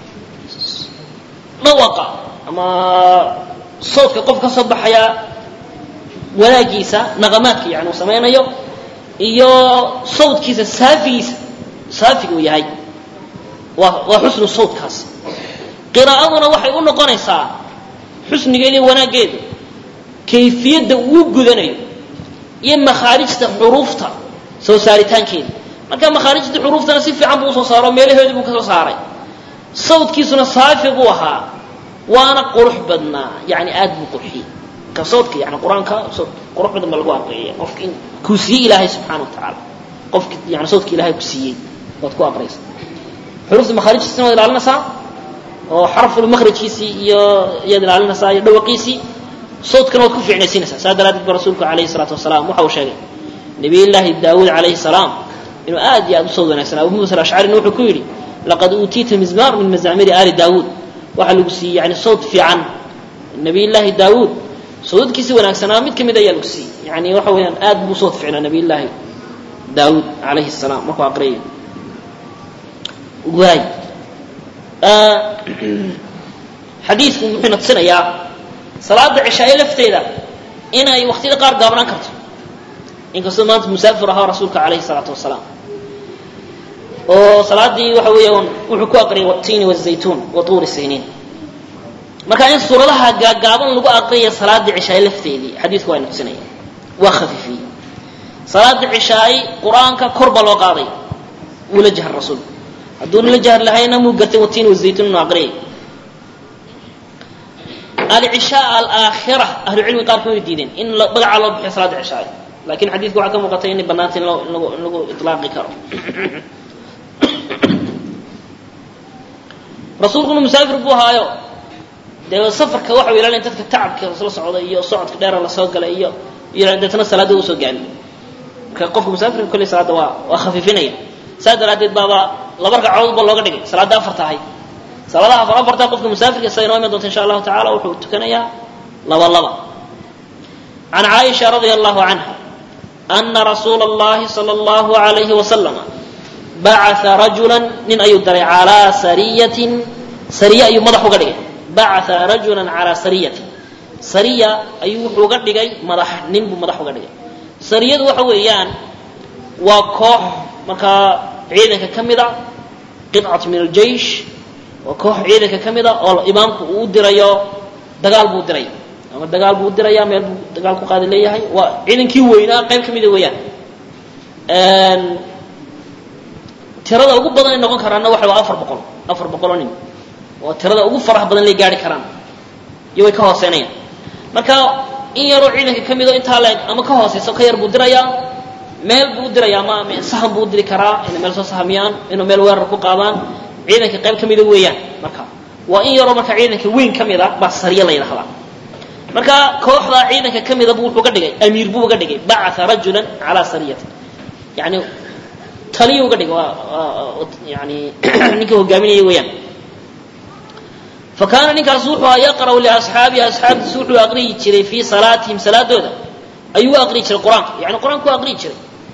[SPEAKER 1] dhawaqa ama sawdka qof ka soo baxaya wanaagiisa naqamaadka yani uu samaynayo iyo sawdkiisa saafigiisa saafiga uu yahay waa waa xusnu sawdkaas qiraa'aduna waxay u noqonaysaa xusnigeeda iyo wanaaggeedu kayfiyadda uu gudanayo iyo makhaarijta xuruufta soo saaritaankeeda marka makhaarijta xuruuftana si fiican buu usoo saaro meelaheedii buu ka soo saaray sawdkiisuna saafi buu ahaa waana qurux badnaa yani aad buu qurxiyey marka sawdka yani qur-aanka qurux badan ba lagu aqriyaya qofka in kuu siiyey ilaahay subxaana wa tacaala qofki yani sawdka ilahay ku siiyey waad ku aqriyaysa xuruufta makhaarijtiisina waad ilaalinaysaa oo xarful makhrajkiisii iyo iyaad ilaalinaysaa iyo dhawaqiisii sawdkana waad ku fiicnaysiinaysaa saa daraadeed ba rasuulku calayhi salaatu wasalaam waxa uu sheegay nabiyullaahi daawuud calayhi salaam inuu aad iyo aad u sawd wanaagsanaa abu muusa alashcarina wuxuu ku yidhi laqad uutiita mizmaar min mazaamiri aali daawuud waxaa lagu siiyey yani sawd fiican nabiyullaahi daawuud sawdkiisi wanaagsanaa mid ka mid ayaa lagu siiyey yani waxa weeyaan aad buu sawd fiicnaa nabiyullaahi daawuud calayhi salaam markuu aqriyayo waay xadiidku wuxuu na tusinayaa salaada cishaaye lafteeda inay waqtiyada qaar gaabnaan karto inkastoo maanta musaafir ahaa rasuulka calayhi salaatu wasalaam oo salaadii waxa weeyaan wuxuu ku aqriyay watiini wazaytuun wa tuuri siniin marka in suuradaha gaagaaban lagu aqriya salaadii cishaaye lafteedii xadiidku waa na tusinaya waa khafiifiyey salaada cishaaye qur-aanka kor baa loo qaaday wuu la jahar rasuulku hadduuna la jahar lahayna muu gartay watiini wazaytuun inuu aqriyay alcishaa alaakhira ahlucilmi qaarkood way diideen in magacaa loo bixiyo salaada cishaaye lakin xadiidku waxaa ka muuqatay inay banaantay in in lagu ilaaqi karo rasuulkuna musaafir buu ahaayo dee safarka waxa u ilaalin dadka tacabka la socda iyo socodka dheera lasoo galay iyo iyo deetna salaada usoo gaari marka qofka musaafirka kolley salaada waa waa khafiifinaya saa daraadeed baaba laba ragcadood ba looga dhigay salaada afarta ahayd salaadaha afar afarta qofka musaafirka sida inoo iman doonta insha allahu tacala wuxuu tukanayaa laba laba can caaisha radia allahu canha ana rasuula اllahi salى اllahu alayhi wasalama bacaa rajula nin ayuu daray calaa sariyatin sariye ayuu madax uga dhigay bacaa rajula calaa sariyatin sariya ayuu wuxuu uga dhigay madax nin buu madax uga dhigay sariyadu waxa weeyaan waa koox markaa ciidanka ka mida qidcat min aljeish waa koox ciidanka ka mida oo imaamku uu u dirayo dagaal buu diray ama dagaal buu diraya meel buu dagaal ku qaadi leeyahay waa ciidankii weynaa qayb ka mida weeyaan tirada ugu badan ay noqon karaanna waxa waa afar boqol afar boqoloo nin oo tirada ugu faraha badan lay gaari karaan iyo way ka hooseynayaan marka in yaroo ciidanka ka mido intaa leeg ama ka hooseyso ka yar buu dirayaa meel buu u diraya ama sahan buu u diri karaa inay meel soo sahamiyaan inuu meel weerar ku qaadaan ciidanka qayb ka mida weeyaan marka waa in yaroo marka ciidanka weyn ka mid a baa sariya la yidhahdaa marka kooxdaa ciidanka ka mida buu wuxuu ga dhigay amiir buu uga dhigay bacaa rajulan calaa sariyatin yani taliya uga dhigay waa yani ninka hogaaminaya weeyaan fakaana ninkaas wuxuu a yaqra'u liasxaabihi asxaabtiisa wuxuu aqriyi jiray fii salaatihim salaadooda ayuu u aqriyi jiray qur-aanka yani qur-aanka u aqriyi jiray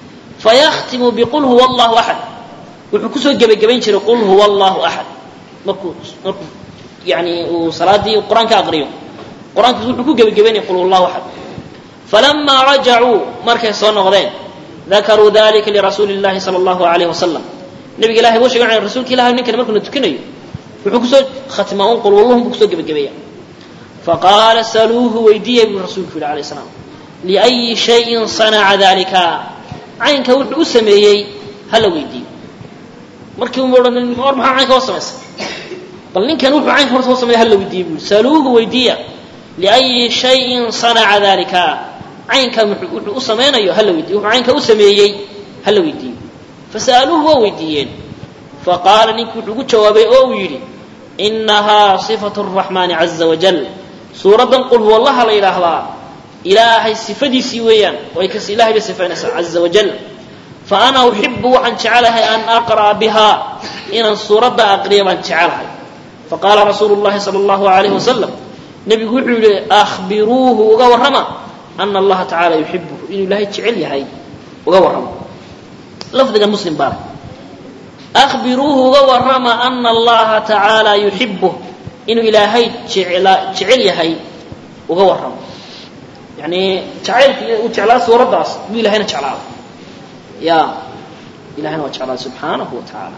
[SPEAKER 1] fayakhtimu biqul huwa allahu axad wuxuu kusoo gebagabayn jiray qul huwa allahu axad markuu markuu yani uu salaadii qur-aanka aqriyo qur-aankiis wuxuu ku gebagabaynaya qul huwa allahu axad falamaa rajacuu markay soo noqdeen dakaruu dalika lirasuuli llahi sala allahu alayh wasalam nabiga ilahay buu sheegay rasuulka ilahay ninkani markuu na tukinayo wuxuu kusoo khatimaa un qul walluhum buu kusoo gebagabeeya faqaala saluuhu weydiiya buu rasuulku yihi alayh salaam liأyi shayin sanaca dalika caynka wuxuu u sameeyey hala weydiiyo markii uma odhan war maxaa caynka hoo samaysa bal ninkan wuxuu caynka horta hoo sameeya hala weydiiya buu saluuhu weydiiya liأyi shayin sanaca dalika caynka wuxuu u samaynayo hala weydiyo wuxuu caynka u sameeyey hala weydiiyo fasa'aluuhu waa weydiiyeen faqaala ninkii wuxuu ugu jawaabay oo uu yidhi inahaa صifatu الraxmaani caza wajal suuraddan qul huwa allaha la yidhaahdaa ilaahay sifadiisii weeyaan way kas ilahay bay sifaynaysaa caza wajal fa ana uxibu waxaan jecelahay an aqra'a biha inaan suuradda aqriya baan jecelahay faqaala rasuulu llahi sala allahu alayhi wasalam nebigu wuxuu yihi akhbiruuhu uga warrama ana allaha tacaala yuxibuhu inuu ilaahay jecel yahay uga warrama lafdiga muslim baa akhbiruuhu uga warrama ana allaha tacaala yuxibuh inuu ilaahay jecel yahay uga warramo yani jacaylka uu jeclaa suuraddaas buu ilahayna jeclaada ya ilahayna waa jeclaada subxaanahu wa tacaala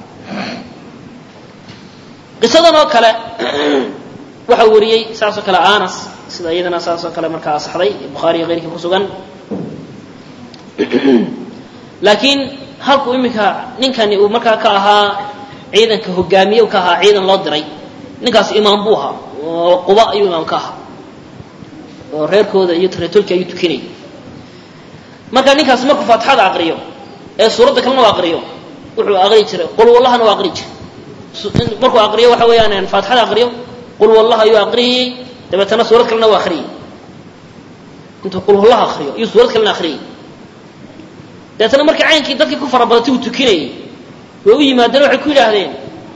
[SPEAKER 1] qisadan oo kale waxaa wariyey saasoo kale anas sida iyadana saasoo kale markaa asaxday bukhaari iyo keyrkii ku sugan laakiin halkuu iminka ninkani uu markaa ka ahaa ciidanka hogaamiye u ka ahaa ciidan loo diray ninkaas imaam buu ahaa oo quba ayuu imaam ka ahaa oo reerkooda iyo reetolki ayuu tukinayay marka ninkaas markuu faatixada aqriyo ee suuradda kalena u aqriyo wuxuu aqri jiray qul wallahana u aqri jiray markuu aqriyo waxa weeyaan faatixada aqriyo qul wallah ayuu aqriyey dabeetana suurad kalena u aqriyey intuu qul wallaha aqriyo iyo suurad kalena aqriyey dabeetana markii caynkii dadkii ku farabadatay uu tukinayay way u yimaadeen waxay ku yidhaahdeen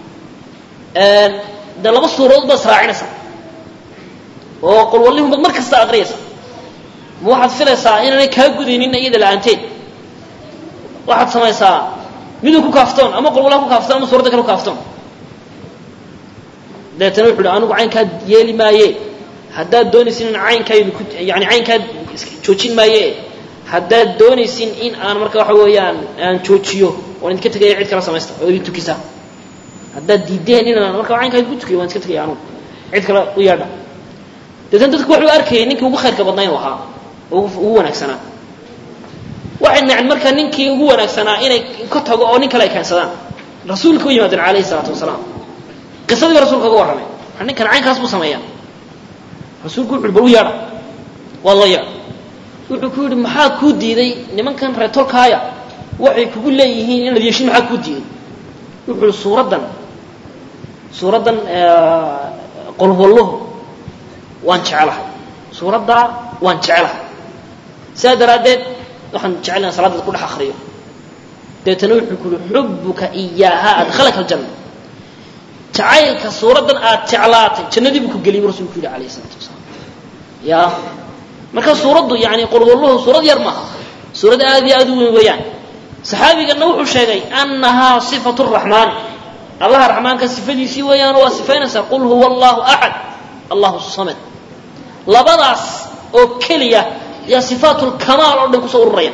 [SPEAKER 1] dee laba suuradood baad israacinaysaa oo qul wallihum baad mar kasta aqriyaysa ma waxaad filaysaa inaanay kaa gudaynin iyada la-aanteed waxaad samaysaa miduu ku kaaftoon ama qul wallaha ku kaaftoon ama suuradda kale ku kaaftoon dabeetana wuxu uhi anigu caynkaa yeeli maaye haddaad doonaysin in caynkaydu ku yani caynkaa joojin maaye haddaad doonaysin in aan marka waxa weeyaan aan joojiyo waan idinka tegaya cid kala samaysta oo idin tukisa haddaad diideen inaan marka caynkaa idinku tukiyo waan iska tegaya anugu cid kale u yeedha deetana dadku waxuu arkayay ninkii ugu khayrka badnaa inuu ahaa ugu wanaagsanaa waxay nacen marka ninkii ugu wanaagsanaa inay ka tago oo nin kale ay keensadaan rasuulka u yimaadeen calayhi salaatu wasalaam qisadii ba rasulka uga warramay ninkan caynkaas buu sameeyaa rasuulku wuxu uhi bal u yeedha waa loo yeedha wuxuu ku yidhi maxaa kuu diiday nimankan reetolkaaya waxay kugu leeyihiin inaad yeeshin maxaa kuu diiday wuxuu yihi suuraddan suuraddan qolwalluhu waan jecelahay suuraddaa waan jecelahay sidaa daraaddeed waxaan jecelahay salaaddaad ku dhex akriyo dabeetana wuxuu ku yihi xubuka iyaaha adkhalaka aljanna jacaylka suuraddan aad jeclaatay jannadii buu ku geliyay bu rasulku yidhi alayh isalaatu wasalaam ya marka suuraddu yani qolwalluhu suurad yar maaha suurad aad iyo aad u weyn weeyaan saxaabiganna wuxuu sheegay annahaa sifatu raxmaani allaha raxmaanka sifadiisii weeyaan waa sifaynaysaa qul huwa allahu axad allahu samad labadaas oo keliya yaa sifaat lkamaal oo dhan kusoo ururaya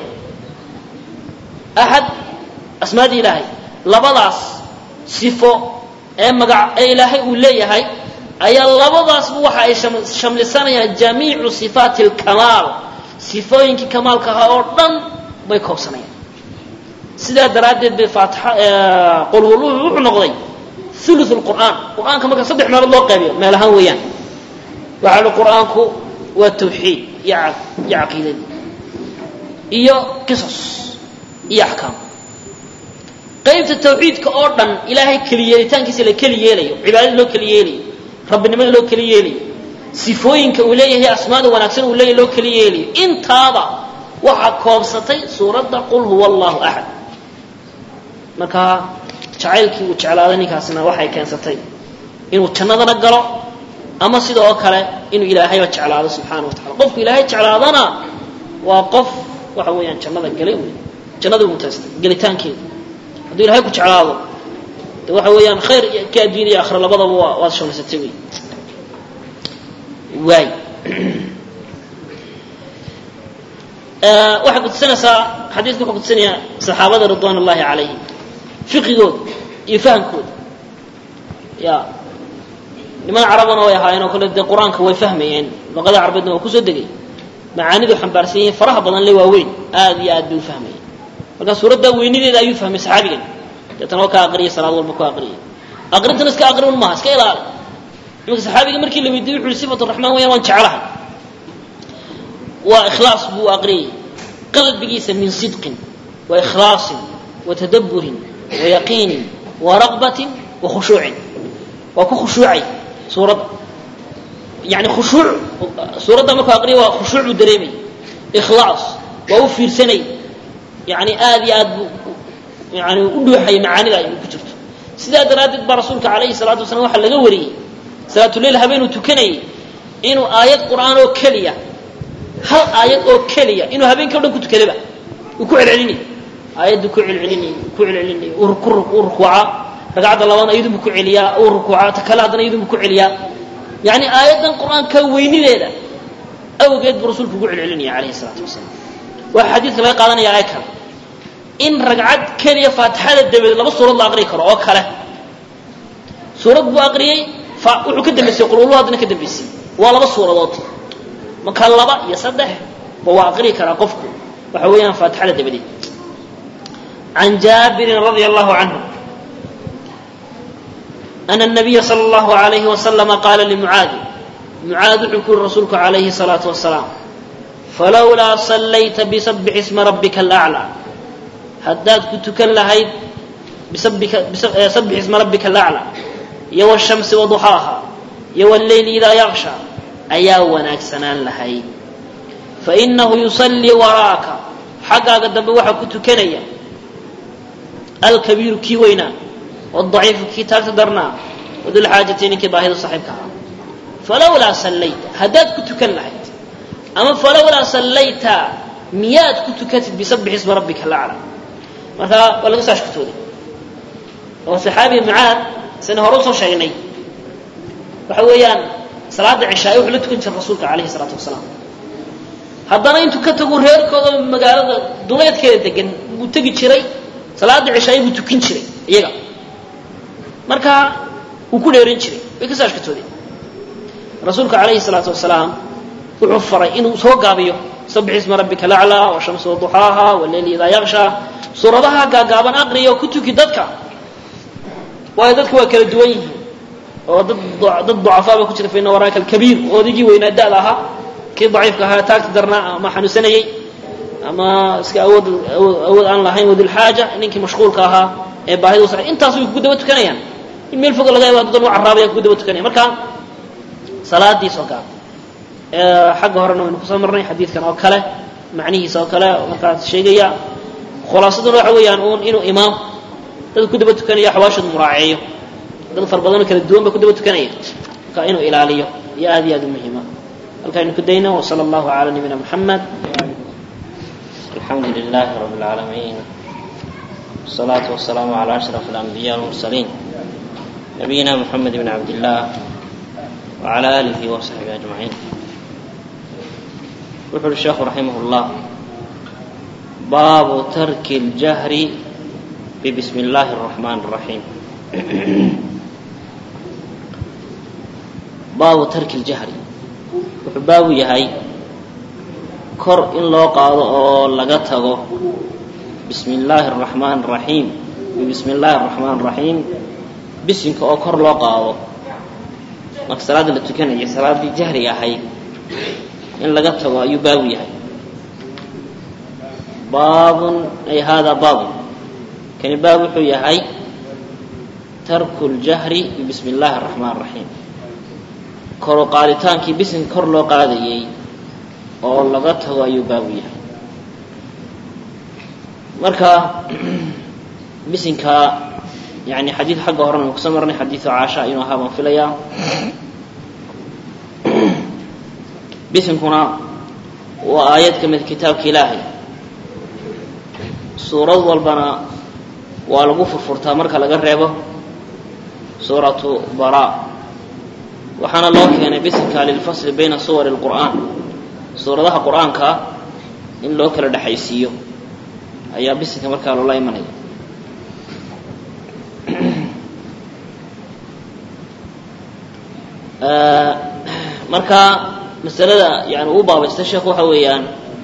[SPEAKER 1] axad asmaadii ilaahay labadaas sifo ee magac ee ilaahay uu leeyahay ayaa labadaasba waxa ay shamlisanayaan jamiicu sifaati alkamaal sifooyinkii kamaalka ahaa oo dhan bay koobsanayaan sidaa daraaddeed bay faatixa qolwalluhu wuxuu noqday thuluth lqur'aan qur'aanka marka saddex meelood loo qaybiyo meel ahaan weeyaan waxaa li qur'aanku waa tawxiid iyo iyo caqiidadii iyo qisas iyo axkaam qaybta tawxiidka oo dhan ilaahay keliyeelitaankiisa la keli yeelayo cibaadada loo keli yeelayo rabbinimada loo keli yeelayo sifooyinka uu leeyahay asmaada wanaagsan uu leeyahay loo keli yeelayo intaaba waxaa koobsatay suuradda qul huwa allahu axad marka jacaylkii uu jeclaaday ninkaasina waxay keensatay inuu jannadana galo ama sida oo kale inuu ilaahayba jeclaado subxaana wa tacala qofku ilaahay jeclaadana waa qof waxa weeyaan jannada galay wey jannada mutaystay gelitaankeeda hadduu ilahay ku jeclaado de waxa weeyaan khayr ka adduun iyo akhira labadaba waa waad shamaysatay wey waay waxay kutusinaysaa xadiidka wuxuu kutusinayaa saxaabada ridwan ullahi calayhim fiqigooda iyo fahamkooda ya niman carabana way ahaayeen oo kale dee qur-aanka way fahmayeen luqada carabeedna waa kusoo degay macaanidu xambaarsan yihiin faraha badan le waaweyn aad iyo aad bay u fahmayeen marka suuradda weynideeda ayuu fahmay saxaabigan deetana waa ka aqriyay salaad walba ku aqriyay aqrintana iska aqri un maaha iska ilaali imanka saxaabiga markii la weydiiyey wuxu uhi sifatu raxmaan weyaan waan jeclahay waa ikhlaas buu aqriyay qalbigiisa min sidqin wa ikhlaasin wa tadabburin wa yaqiinin wa raqbatin wa khushuucin waa ku khushuucay suuradda yani khushuuc suuradda markuu aqriya waa khushuuc buu dareemay ikhlaas waa u fiirsanay yani aad iyo aad buu yani u dhuuxaya macaanida ay ku jirto sidaa daraaddeed baa rasuulka calayhi salaatu wasalaam waxaa laga wariyey salaatuleil habeenuu tukanayay inuu aayad qur'aan oo keliya hal aayad oo keliya inuu habeenkii o dhan ku tukadaba uu ku celcelinay aayaddu ku celcelinay ku celcelinay uu rukuuca ragcadda labaadna iyadunbu ku celiyaa uu rukuuca ta kale haddana iyadunbu ku celiyaa yani aayaddan qur'aanka weynideeda awgeed buu rasuulku ugu celcelinaya calayhi salaatu wasalaam waxaa xadiidka laga qaadanaya aaya kale in ragcad keliya faatixada dabadeed laba suurad la aqriyi karo oo kale suurad buu aqriyey wuxuu ka dambaysay qululu haddana ka dambaysay waa laba suuradood marka laba iyo saddex ba waa aqriyi karaa qofku waxa weeyaan faatixada dabadeed can jaabirin radia allahu canhu أن النبي صلى الله عليه وسلم قال لمعاذ معاذ wuxuu ku yuri rasuulku عalayhi الصلاaةu وaسلاaم falowlaa صlayta بسبح اسma رabika الأعلى haddaad ku tukan lahayd sabix isma rabbika الأعlى iyo والشhamsi وضuxaaha iyo والleyl إidaa yغشhى ayaa wanaagsanaan lahayd faإnahu يuصلii waraaka xaggaaga dambe waxaa ku tukanaya alkabiiru kii weynaa wadaciifu kii taagta darnaa wadulxaajati ninkii baahida saaxiibka ahaa falowlaa sallayta haddaad ku tukan lahayd ama falowlaa sallayta miyaad ku tukatid bisabix isma rabbika alaclaa markaa waa laga soo ashkatooday oo saxaabiga mucaad sina hore usoo sheegnay waxa weeyaan salaada cishaay wuxuu la tukan jiray rasuulka calayhi salaatu wasalaam haddana intuu ka tagu reerkooda magaalada duleedkeeda degan buu tegi jiray salaada cishaay buu tukin jiray iyaga markaa wuu ku dheeran jiray way ka soo ashkatoodeen rasuulka calayhi salaatu wasalaam wuxuu faray inuu soo gaabiyo sabix isma rabbika alaclaa washamsi waduxaaha waleyli idaa yakshaa suuradaha gaagaaban aqriya oo ku tuki dadka waayo dadka waa kala duwan yihiin oo dad dad ducafaa ba ku jira faina waraaka alkabiir odaygii weynaa da-da ahaa kii daciifka ahaa taagta darnaa ama xanuunsanayey ama iska awood awood aan lahayn wadulxaaja ninkii mashquulka ahaa ee baahida usa intaas way kugu daba tukanayaan in meel foga laga yaabo dadan u carraabaya kugu daba tukanaya marka salaadiis oo gaab xagga horena waynu kusoo marnay xadiidkan oo kale macnihiisa oo kale markaas sheegaya khulaasaduna waxa weeyaan uun inuu imaam dad ku daba tukanaya xawaashooda muraaceeyo dad fara badanoo kala duwan ba ku daba tukanaya marka inuu ilaaliyo iyo aad iyo aad u muhiima halkaaynu ku dayno wsala allahu cala nabiyina muxamed
[SPEAKER 2] الحمد لله رب العالمين والصلاة والسلام على أشرف الأنبياء والمرسلين نبينا محمد بن عبد الله وعلى آله وصحبه أجمعين يقول الشيخ رحمه الله باب ترك الجهر ببسم الله الرحمن الرحيم باب ترك الجهر باب يهي kor in loo qaado oo laga tago bismi illaahi araxmaan araxiim bismi illaahi araxmaan araxiim bisinka oo kor loo qaado marka salaadda la tukanaya salaaddii jahriga ahayd in laga tago ayuu baabu yahay baabun ay haadaa baabun kani baab wuxuu yahay tarku ljahri bibismi illaahi araxmaan araxiim kor u qaaditaankii bisinka kor loo qaadayay oo laga tago ayuu baabu yahay marka bisinka yani xadiid xagga horena kusoo marnay xadiidu caasha inuu ahaa baan filayaa bisinkuna waa aayad ka mid kitaabka ilaahay suurad walbana waa lagu furfurtaa marka laga reebo suuratu bara waxaana loo keenay bisinka lilfasli bayna suwari اlqur'aan suuradaha qur'aanka in loo kala dhexaysiiyo ayaa bisinka markaa loola imanaya marka masalada yani uu baabaystay sheekhu waxa weeyaan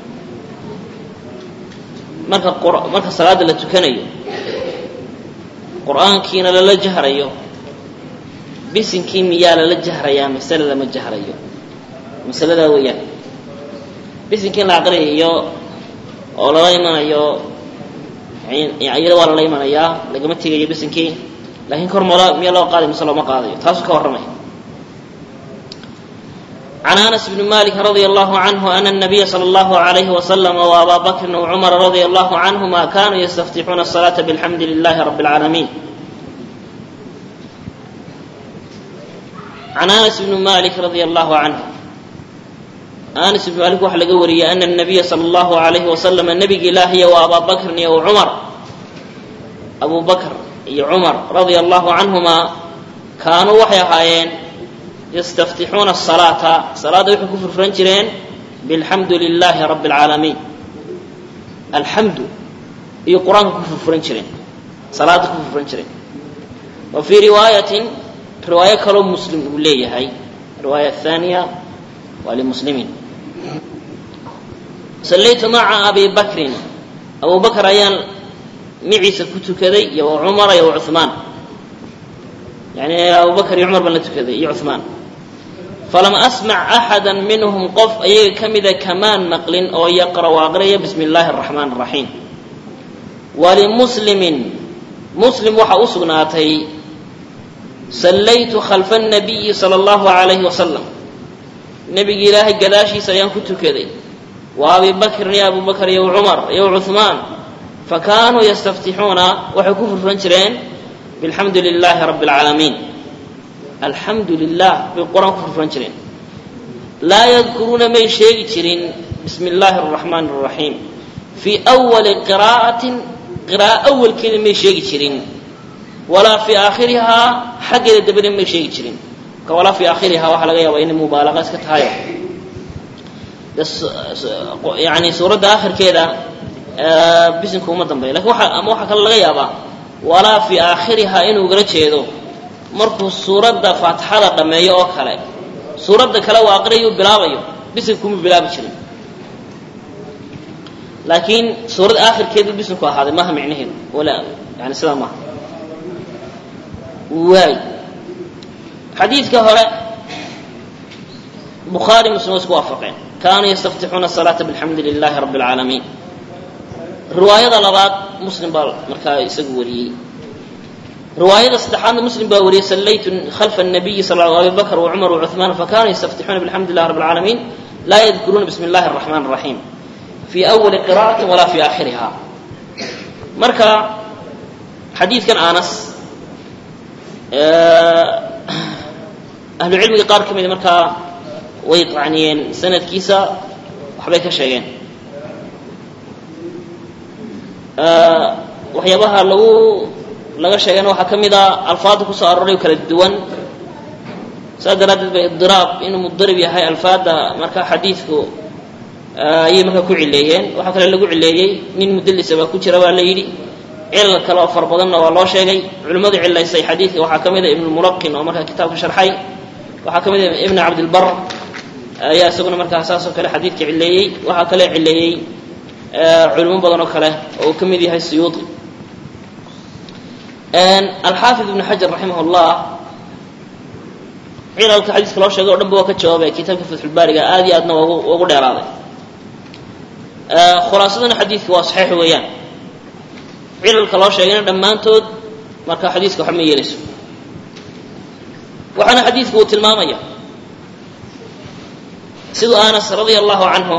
[SPEAKER 2] marka marka salaada la tukanayo qur'aankiina lala jahrayo bisinkii miyaa lala jahrayaa masale lama jahrayo masaladaa weeyaan bisinkii in la aqriyayo oo lala imanayo iyada waa lala imanayaa lagama tegayo bisinkii laakiin kor mola miya loo qaadayo mise looma qaadayo taasuu ka warramaya عن أنس بن مالك رضي الله عنه أن النبي صلى الله عليه وسلم وأبا بكر وعمر رضي الله عنهما كانوا يستفتحون الصلاة بالحمد لله رب العالمين عن أنس بن مالك رضي الله عنه أنس بن مالك وحل قوري أن النبي صلى الله عليه وسلم النبي إلهي وأبا بكر وعمر أبو بكر عمر رضي الله عنهما كانوا وحي هايين yastaftixuuna asalaata salaadda waxay ku furfuran jireen bilxamdu lilaahi rabbi alcaalamiin alxamdu iyo qur-aanka ku furfuran jireen salaadda ku furfuran jireen wa fii riwaayatin riwaayo kaloo muslim uu leeyahay riwaaya ahaaniya waa limuslimiin sallaytu maca abi bakrin abu bakr ayaan miciisa ku tukaday iyo wa cumara iyo wa cuhmaan yani abu bakr iyo cumar baan la tukaday iyo cuhmaan falam asmac axada minhum qof ayaga ka mida kamaan maqlin oo yaqra'u aqriyaya bismi illaahi araxmaan araxiim walimuslimin muslim waxaa u sugnaatay sallaytu khalfa nabiyi sala allahu alayhi wasalam nebigi ilaahay gadaashiisa ayaan ku tukaday wa abi bakrin iyo abu bakr iyo cumar iyo cuhmaan fakaanuu yastaftixuuna waxay ku furfuran jireen bilxamdu lilaahi rabbi alcaalamiin alxamdu lilah bay qur-aan ku furfuran jireen laa yadkuruuna may sheegi jirin bismi illaahi araxmaan araxiim fii awali qiraa'atin qiraa'o awalkeeda may sheegi jirin walaa fii aakhirihaa xaggeeda dabada may sheegi jirin marka walaa fii aakhirihaa waxaa laga yaabaa inay mubaalaqa iska tahayo yani suuradda aakhirkeeda bisinku uma dambeyo lakin waa ama waxaa kale laga yaabaa walaa fii aakhirihaa inuu gala jeedo markuu suuradda faatixada dhammeeyo oo kale suuradda kale uu aqriyayu bilaabayo bisinka kuma bilaabi jirin laakiin suuradda aakhirkeedu bisinku ahaaday maaha micnaheedu wala yani sidaa maaha waay xadiidka hore bukhaari muslim waa isku waafaqeen kaanuu yastaftixuuna asalaata bilxamdi lilaahi rabbi alcaalamiin riwaayada labaad muslim baa markaa isagu wariyey riwaayada saddexaadna muslim baa wariyey sallaytu khalfa الnabiyi sal abi bakr wcumar wcuثmaan fakanuu yastaftixuuna bixamdi llah rab اlcaalamiin laa yadkuruuna bismi اllahi الraxmaan الraxiim fii awali qira'ati walaa fii aakhiriha marka xadiidkan anas ahlu cilmiga qaar ka mida markaa way qacniyeen sanadkiisa waxbay ka sheegeen waxyaabaha lagu laga sheegayna waxaa ka mid a alfaadda kusoo arooray kala duwan saas daraaddeed bay idiraab inuu mudarib yahay alfaadda marka xadiidku ayay markaa ku cileeyeen waxaa kale lagu cileeyey nin mudalisa baa ku jira baa la yidhi cilal kale oo fara badanna waa loo sheegay culimmadu cilaysay xadiidka waxaa ka mid a ibnulmulaqin oo markaa kitaabka sharxay waxaa ka mid a ibn cabdilbar ayaa isaguna markaa saas oo kale xadiidka cileeyey waxaa kale cileeyey culimo badan oo kale oo uu ka mid yahay siyuuطi alxaafid ibn xajar raximah اllah cilalka xadiiska loo sheegay o dhan ba waa ka jawaabay kitaabka fatxulbaariga aad iyo aadna waa ugu dheeraaday khulaasadana xadiidka waa saxiix weeyaan cilalka loo sheegayna dhammaantood marka xadiiska waxba ma yeelayso waxaana xadiidku uu tilmaamaya siduu anas radia allahu canhu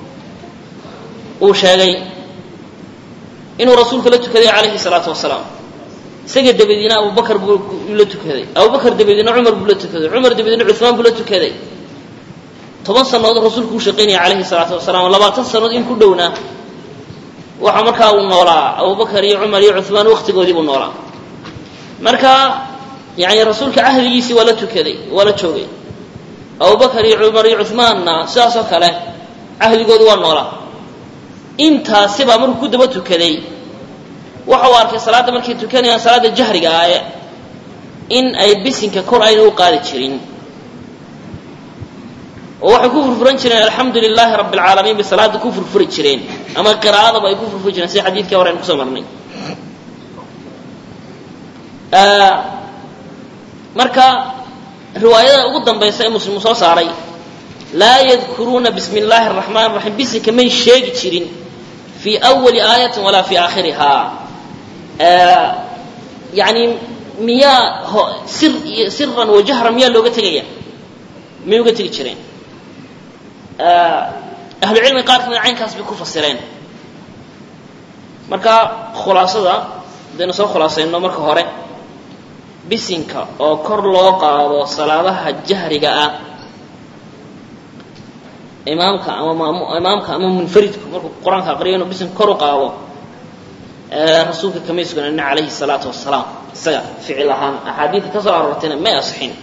[SPEAKER 2] uu sheegay inuu rasuulka la tukaday calayhi salaatu wasalaam isaga dabadiina abubakar buu la tukaday abubakar dabadiina cumar buu la tukaday cumar dabadiina cuثmaan buu la tukaday toban sannadood rasuulku u shaqaynaya calayhi salaatu wasalaam labaatan sannadood in ku dhowna
[SPEAKER 1] waxa markaa uu noolaa abubakar iyo cumar iyo cuhmaan waktigoodii buu noolaa marka yani rasuulka cahdigiisii waa la tukaday waa la joogay abubakar iyo cumar iyo cuhmaanna sidaas oo kale cahdigoodii waa noolaa intaasibaa markuu ku daba tukaday waxa uu arkay salaadda markay tukanayaan salaadda jahriga ah in ay bisinka kor ayna u qaadi jirin oo waxay ku furfuran jireen alxamdu lilaahi rabbi alcaalamiin bay salaada ku furfuri jireen ama qiraa'adaba ay ku furfuri jireen sida xadiidkii hore aynu kusoo marnay marka riwaayada ugu dambaysa ee muslim soo saaray laa yadkuruuna bismi illaahi araxmaan raxiim bisinka may sheegi jirin fii awali aayatin walaa fii aakhirihaa yani miyaa sir iyo siran wa jahran miyaa looga tegaya may uga tegi jireen ahlucilmiga qaar kamida caynkaas bay ku fasireen marka khulaasada hadaynu soo khulaasayno marka hore bisinka oo kor loo qaado salaadaha jahriga ah imaamka ama imaamka ama munfaridku markuu qur-aanka aqriyo inuu bisinka kor u qaado rasuulka kamay sugnanin calayhi salaatu wasalaam isaga ficil ahaan axaadiidka ka soo aroortayna may asixin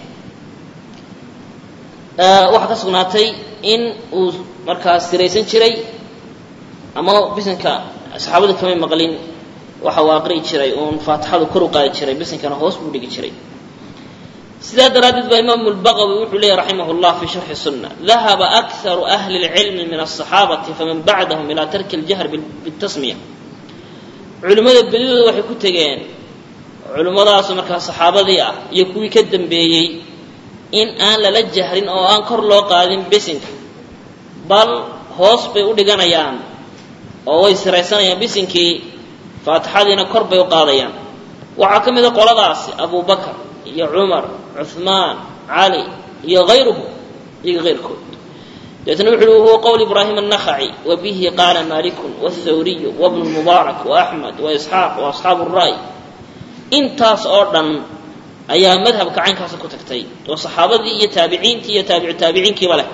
[SPEAKER 1] waxaa ka sugnaatay in uu markaas siraysan jiray ama bisinka saxaabada kamay maqlin waxa uu aqri'i jiray uun faatixadu kor u qaadi jiray bisinkana hoos buu dhigi jiray sidaa daraaddeed baa imaamu lbaqawi wuxuu leeyahy raximah llah fi sharxi sunna dahaba akharu ahli اlcilmi min aلصaxaabati faman bacdahum ilaa tarki اljahr bitasmiya culimmada bedidooda waxay ku tegeen culimmadaas markaa saxaabadii ah iyo kuwii ka dambeeyey in aan lala jahrin oo aan kor loo qaadin bisinka bal hoos bay u dhiganayaan oo way siraysanayaan bisinkii faatixadiina kor bay u qaadayaan waxaa ka mida qoladaasi abu bakar iyo cumar cuhmaan cali iyo hayruhu iyaga hayrkood deetna wuxu uhi huwa qowl ibraahim النakhaci wabihi qaala malikun wالthawriyu wbnu mubaarak وaxmed waisxaaq وaasxaabu الra'y intaas oo dhan ayaa madhabka caynkaasa ku tagtay oo saxaabadii iyo taabiciintii iyo taabicu taabiciinkiiba leh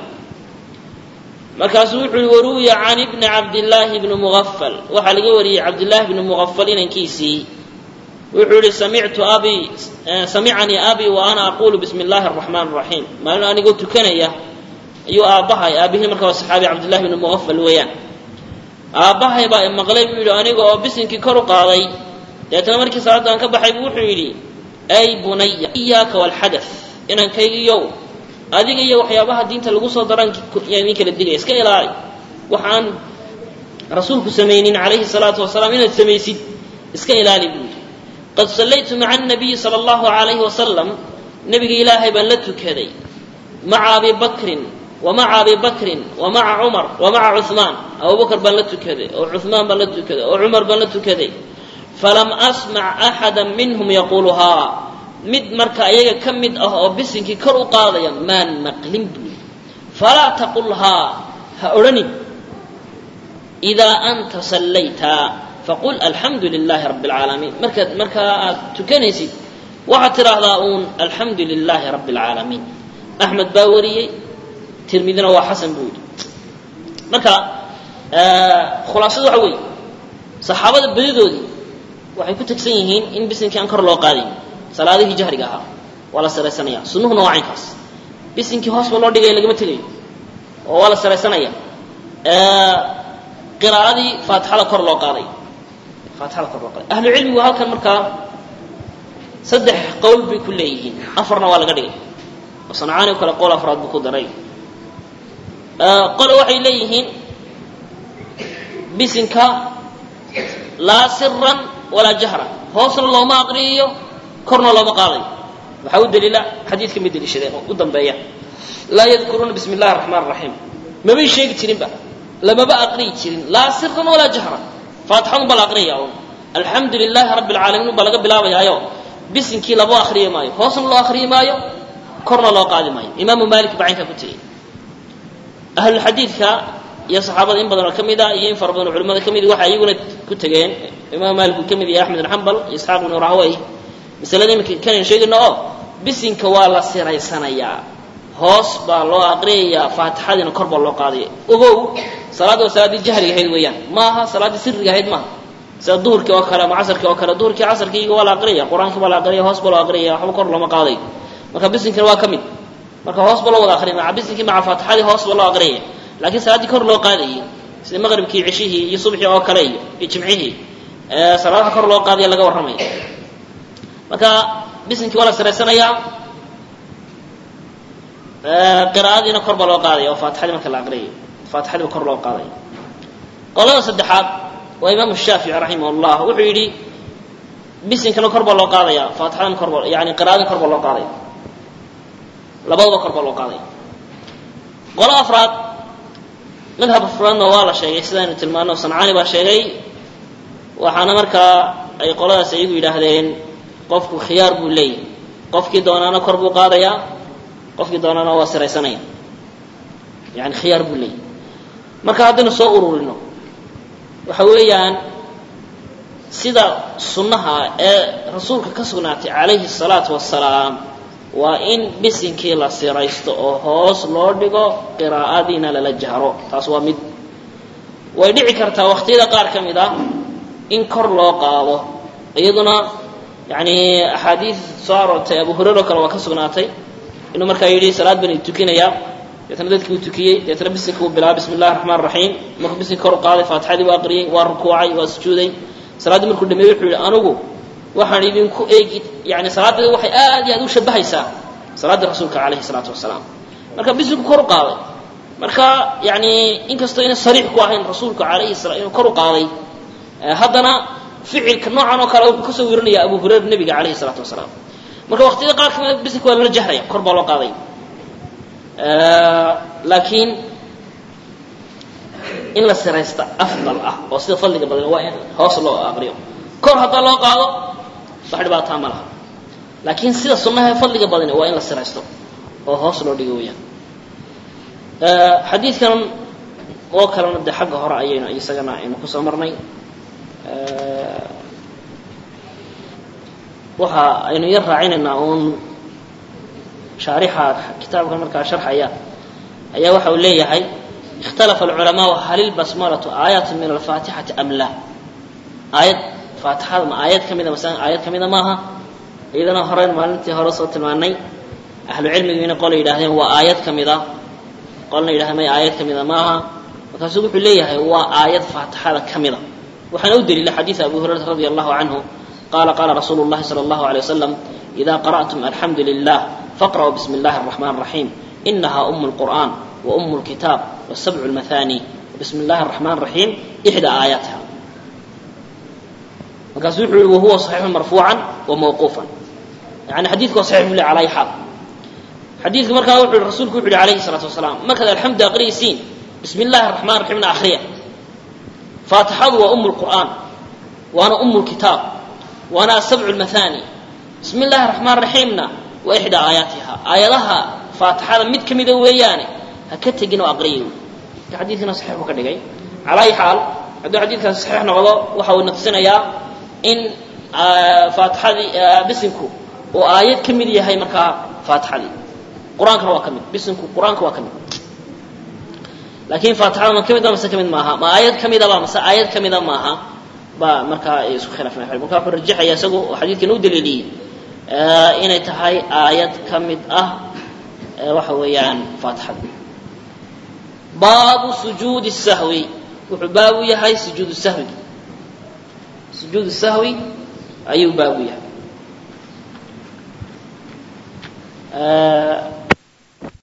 [SPEAKER 1] markaasuu wuxu uhi waruwiya can ibni cabdillaahi bni mugafal waxaa laga wariyey cabdillaahi bni mugafal inankiisii wuxuu yihi samictu abi samicanii abi wa ana aqulu bismi اllahi الraxmaan الraxiim maalin anigoo tukanaya ayuu aabbahay aabihii markaa waa saxaabi cabdillahi bni mugafal weeyaan aabbahay baa maqlay buu yidhi aniga oo bisinkii kor u qaaday deetna markii salaadaan ka baxay buu wuxuu yidhi ay bunaya iyaaka walxadath inankaygiiyow adiga iyo waxyaabaha diinta lagu soo daran yaa idin kala digaya iska ilaali waxaan rasuulku samaynin calayhi salaatu wasalaam inaad samaysid iska ilaali buu yidhi qad sallaytu maca anabiyi sala allahu calayhi wasalam nebiga ilaahay baan la tukaday maca abi bakrin wa maca abi bakrin wa maca cumar wa maca cuhmaan abubakar baan la tukaday oo cuhmaan baan la tukaday oo cumar baan la tukaday falam asmac axada minhum yaquuluhaa mid marka iyaga ka mid ah oo bisinkii kor u qaadaya maan maqlin buuli falaa taqulhaa ha odhanin idaa anta sallayta faqul alxamdu lilaahi rabbi اlcaalamiin markaad markaa aad tukanaysid waxaad tidhaahdaa uun alxamdu lilaahi rabbi اlcaalamiin axmed baa wariyey tirmidina waa xasan buu yidhi marka khulaasadu waxa weeye saxaabada badidoodii waxay ku tegsan yihiin in bisinkii aan kor loo qaadayn salaadihii jahriga ahaa waa la saraysanaya sunnuhuna waa caynkaas bisinkii hoos ba loo dhigaya lagama tegayo oo waa la saraysanaya qiraa'adii faatixada kor loo qaaday faatixada kor loo qaaday ahlu cilmigu halkan markaa saddex qowl bay ku leeyihiin afarna waa laga dhigay oo sancaani o kale qowl afraad buu ku daray qole waxay leeyihiin bisinka laa siran walaa jahran hoosna looma aqriyayo korna looma qaadayo waxaa u daliila xadiidka ma deliishadeen oo u dambeeya laa yadkuruuna bismi illahi araxmaan raxiim mabay sheegi jirinba lamaba aqriyi jirin laa siran walaa jahran faatixadun baa la aqriyaya un alxamdu lilaahi rabbi alcaalamiin un baa laga bilaabayaayo bisinkii labo akriyi maayo hoosna loo akriyi maayo korna loo qaadi maayo imaamu maalik baa caynkaa ku tegey ahlulxadiidka iyo saxaabada in badan oo ka mid a iyo in fara badan oo culimada ka mid waxay iyaguna ku tegeen imaam maalik uu ka mid yahay axmed ibn xambal iyo isxaaq ibnu rahwey masalada iminka kanan sheegayno oo bisinka waa la siraysanayaa hoos baa loo aqriyayaa faatixadiina kor baa loo qaadaya ogow salaadda waa salaaddii jahriga ahayd weeyaan ma aha salaaddii sirriga ahayd maaha sida duhurkii oo kale ama casarkii oo kale duhurkii casarkii waa la aqriyaya qur-aankii baa la aqriyaya hoos baa loo aqriyaya waxba kor looma qaadayo marka bisinkina waa ka mid marka hoos ba loo wada aqriya maca bisinkii maca faatixadii hoos ba loo aqriyaya laakiin salaaddii kor loo qaadayay sida maqribkii cishihii iyo subxii oo kale iyo iyo jimcihii salaadaha kor loo qaadaya laga warramaya marka bisinkii waa la siraysanayaa qiraa'adiina kor baa loo qaadaya oo faatixadii marka la aqriyayo faatixadiiba kor loo qaadaya qolada saddexaad waa imaamu shaafici raximah llah wuxuu yidhi bisinkana kor baa loo qaadaya faatixadana kor baa yani qiraa'adina kor baa loo qaadaya labadaba kor baa loo qaadaya qolo afraad madhab afraadna waa la sheegay sidaynu tilmaano sancaani baa sheegay waxaana markaa ay qoladaas iyagu yidhaahdeen qofku khiyaar buu leeyahy qofkii doonaana kor buu qaadayaa qofkii doonaana waa siraysanaya yani khiyaar buu leeyahy marka haddaynu soo ururino waxa weeyaan sida sunnaha ee rasuulka ka sugnaatay calayhi الsalaatu wasalaam waa in bisinkii la siraysto oo hoos loo dhigo qiraa'adiina lala jahro taas waa mid way dhici kartaa waqtiyada qaar ka mid ah in kor loo qaado iyaduna yani axaadiid soo aroortay abu hurayra oo kale waa ka sugnaatay inuu markaa yidhi salaad bani tukinaya deetna dadkii uu tukiyey deetna bisinka uu bilaabay bismi illahi raxmaan raxiim markuu bisinka kor u qaaday faatixadii waa aqriyey waa rukuucay waa sujuuday salaaddii markuu dhameeyey wuxuu yihi anigu waxaan idinku eegi yani salaadeeda waxay aad iyo aad u shabahaysaa salaaddii rasuulka calayhi salaatu wasalaam marka bisinku kor u qaaday marka yani inkastoo ina sariix ku ahayn rasuulku alayhi sala inuu kor u qaaday haddana ficilka noocan oo kale wuxuu kasoo wirinaya abu hurayra nebiga calayhi salaatu wasalaam marka waqtiyada qaar kamida bisinka waa lala jahraya kor baa loo qaaday laakiin in la siraysta afdal ah oo sida fadliga badan waa in hoos loo aqriyo kor haddaa loo qaado wax dhibaataa ma laha laakiin sida sunnaha ee fadliga badani waa in la siraysto oo hoos loo dhigo weyaan xadiidkan oo kalena dee xagga hore ayaynu isagana aynu kusoo marnay waxa aynu yar raacinaynaa uun shaarixa kitaabka markaa sharxaya ayaa waxa uu leeyahay ikhtalafa alculamaau hal ilbasmalatu aayat min alfaatixati am la aayad faatixada ma aayad ka mida masalan aayad ka mida maaha iyadana horeyn maalintii hore soo tilmaanay ahlu cilmigiina qola yidhahdeen waa aayad ka mida qolna yidhahdeen may aayad ka mida maaha markaasuu wuxuu leeyahay waa aayad faatixada ka mida waxaana u daliila xadiida abu hurayrata radi allahu canhu qala qala rasuulu llahi sala allahu alay wasalam ida qara'tum alxamdu lilah faqra'uu bismi illahi araxman araxiim inaha umu lqur'an wa umu lkitaab wasabcu lmathani bismi illahi araxman raxiim ixdaa aayaatiha markaasu wuxuu yihi wahuwa صaxiixu marfuucan wa mawquufan yani xadiidku waa saxix bule ala ay xaal xadiidku markaa wuxuu yihi rasuulku wuxu yihi alayhi الsalaatu wasalaam markaad alxamdu aqriyaysiin bismi illahi araxman raxiimna akriya faatixadu waa umu lqur'aan waana umu lkitaab waana asabcu lmathani bismi illahi raxmaan raxiimna waa ixdaa aayaatiha aayadaha faatixada mid ka mida weeyaane ha ka tegin oo aqriyay marka xadiidkana saxiix buu ka dhigay cala ay xaal hadduu xadiidkaasi saxiix noqdo waxa uu naqsinayaa in faatixadii bisinku uu aayad ka mid yahay markaa faatixadii qur-aankana waa ka mid bisinku qur-aanka waa ka mid laakiin faatixada ma ka mid ba mase ka mid maaha ma aayad ka midaba mase aayad ka mida maaha baa markaa ay isku khilaafeen marka wuxuu rajaxaya isagu oo xadiidkan u daliiliyey inay tahay aayad ka mid ah waxa weeyaan faatixada baabu sujuudi sahwi wuxuu baabu yahay sujuudu sahwi sujuudu sahwi ayuu baabu yahay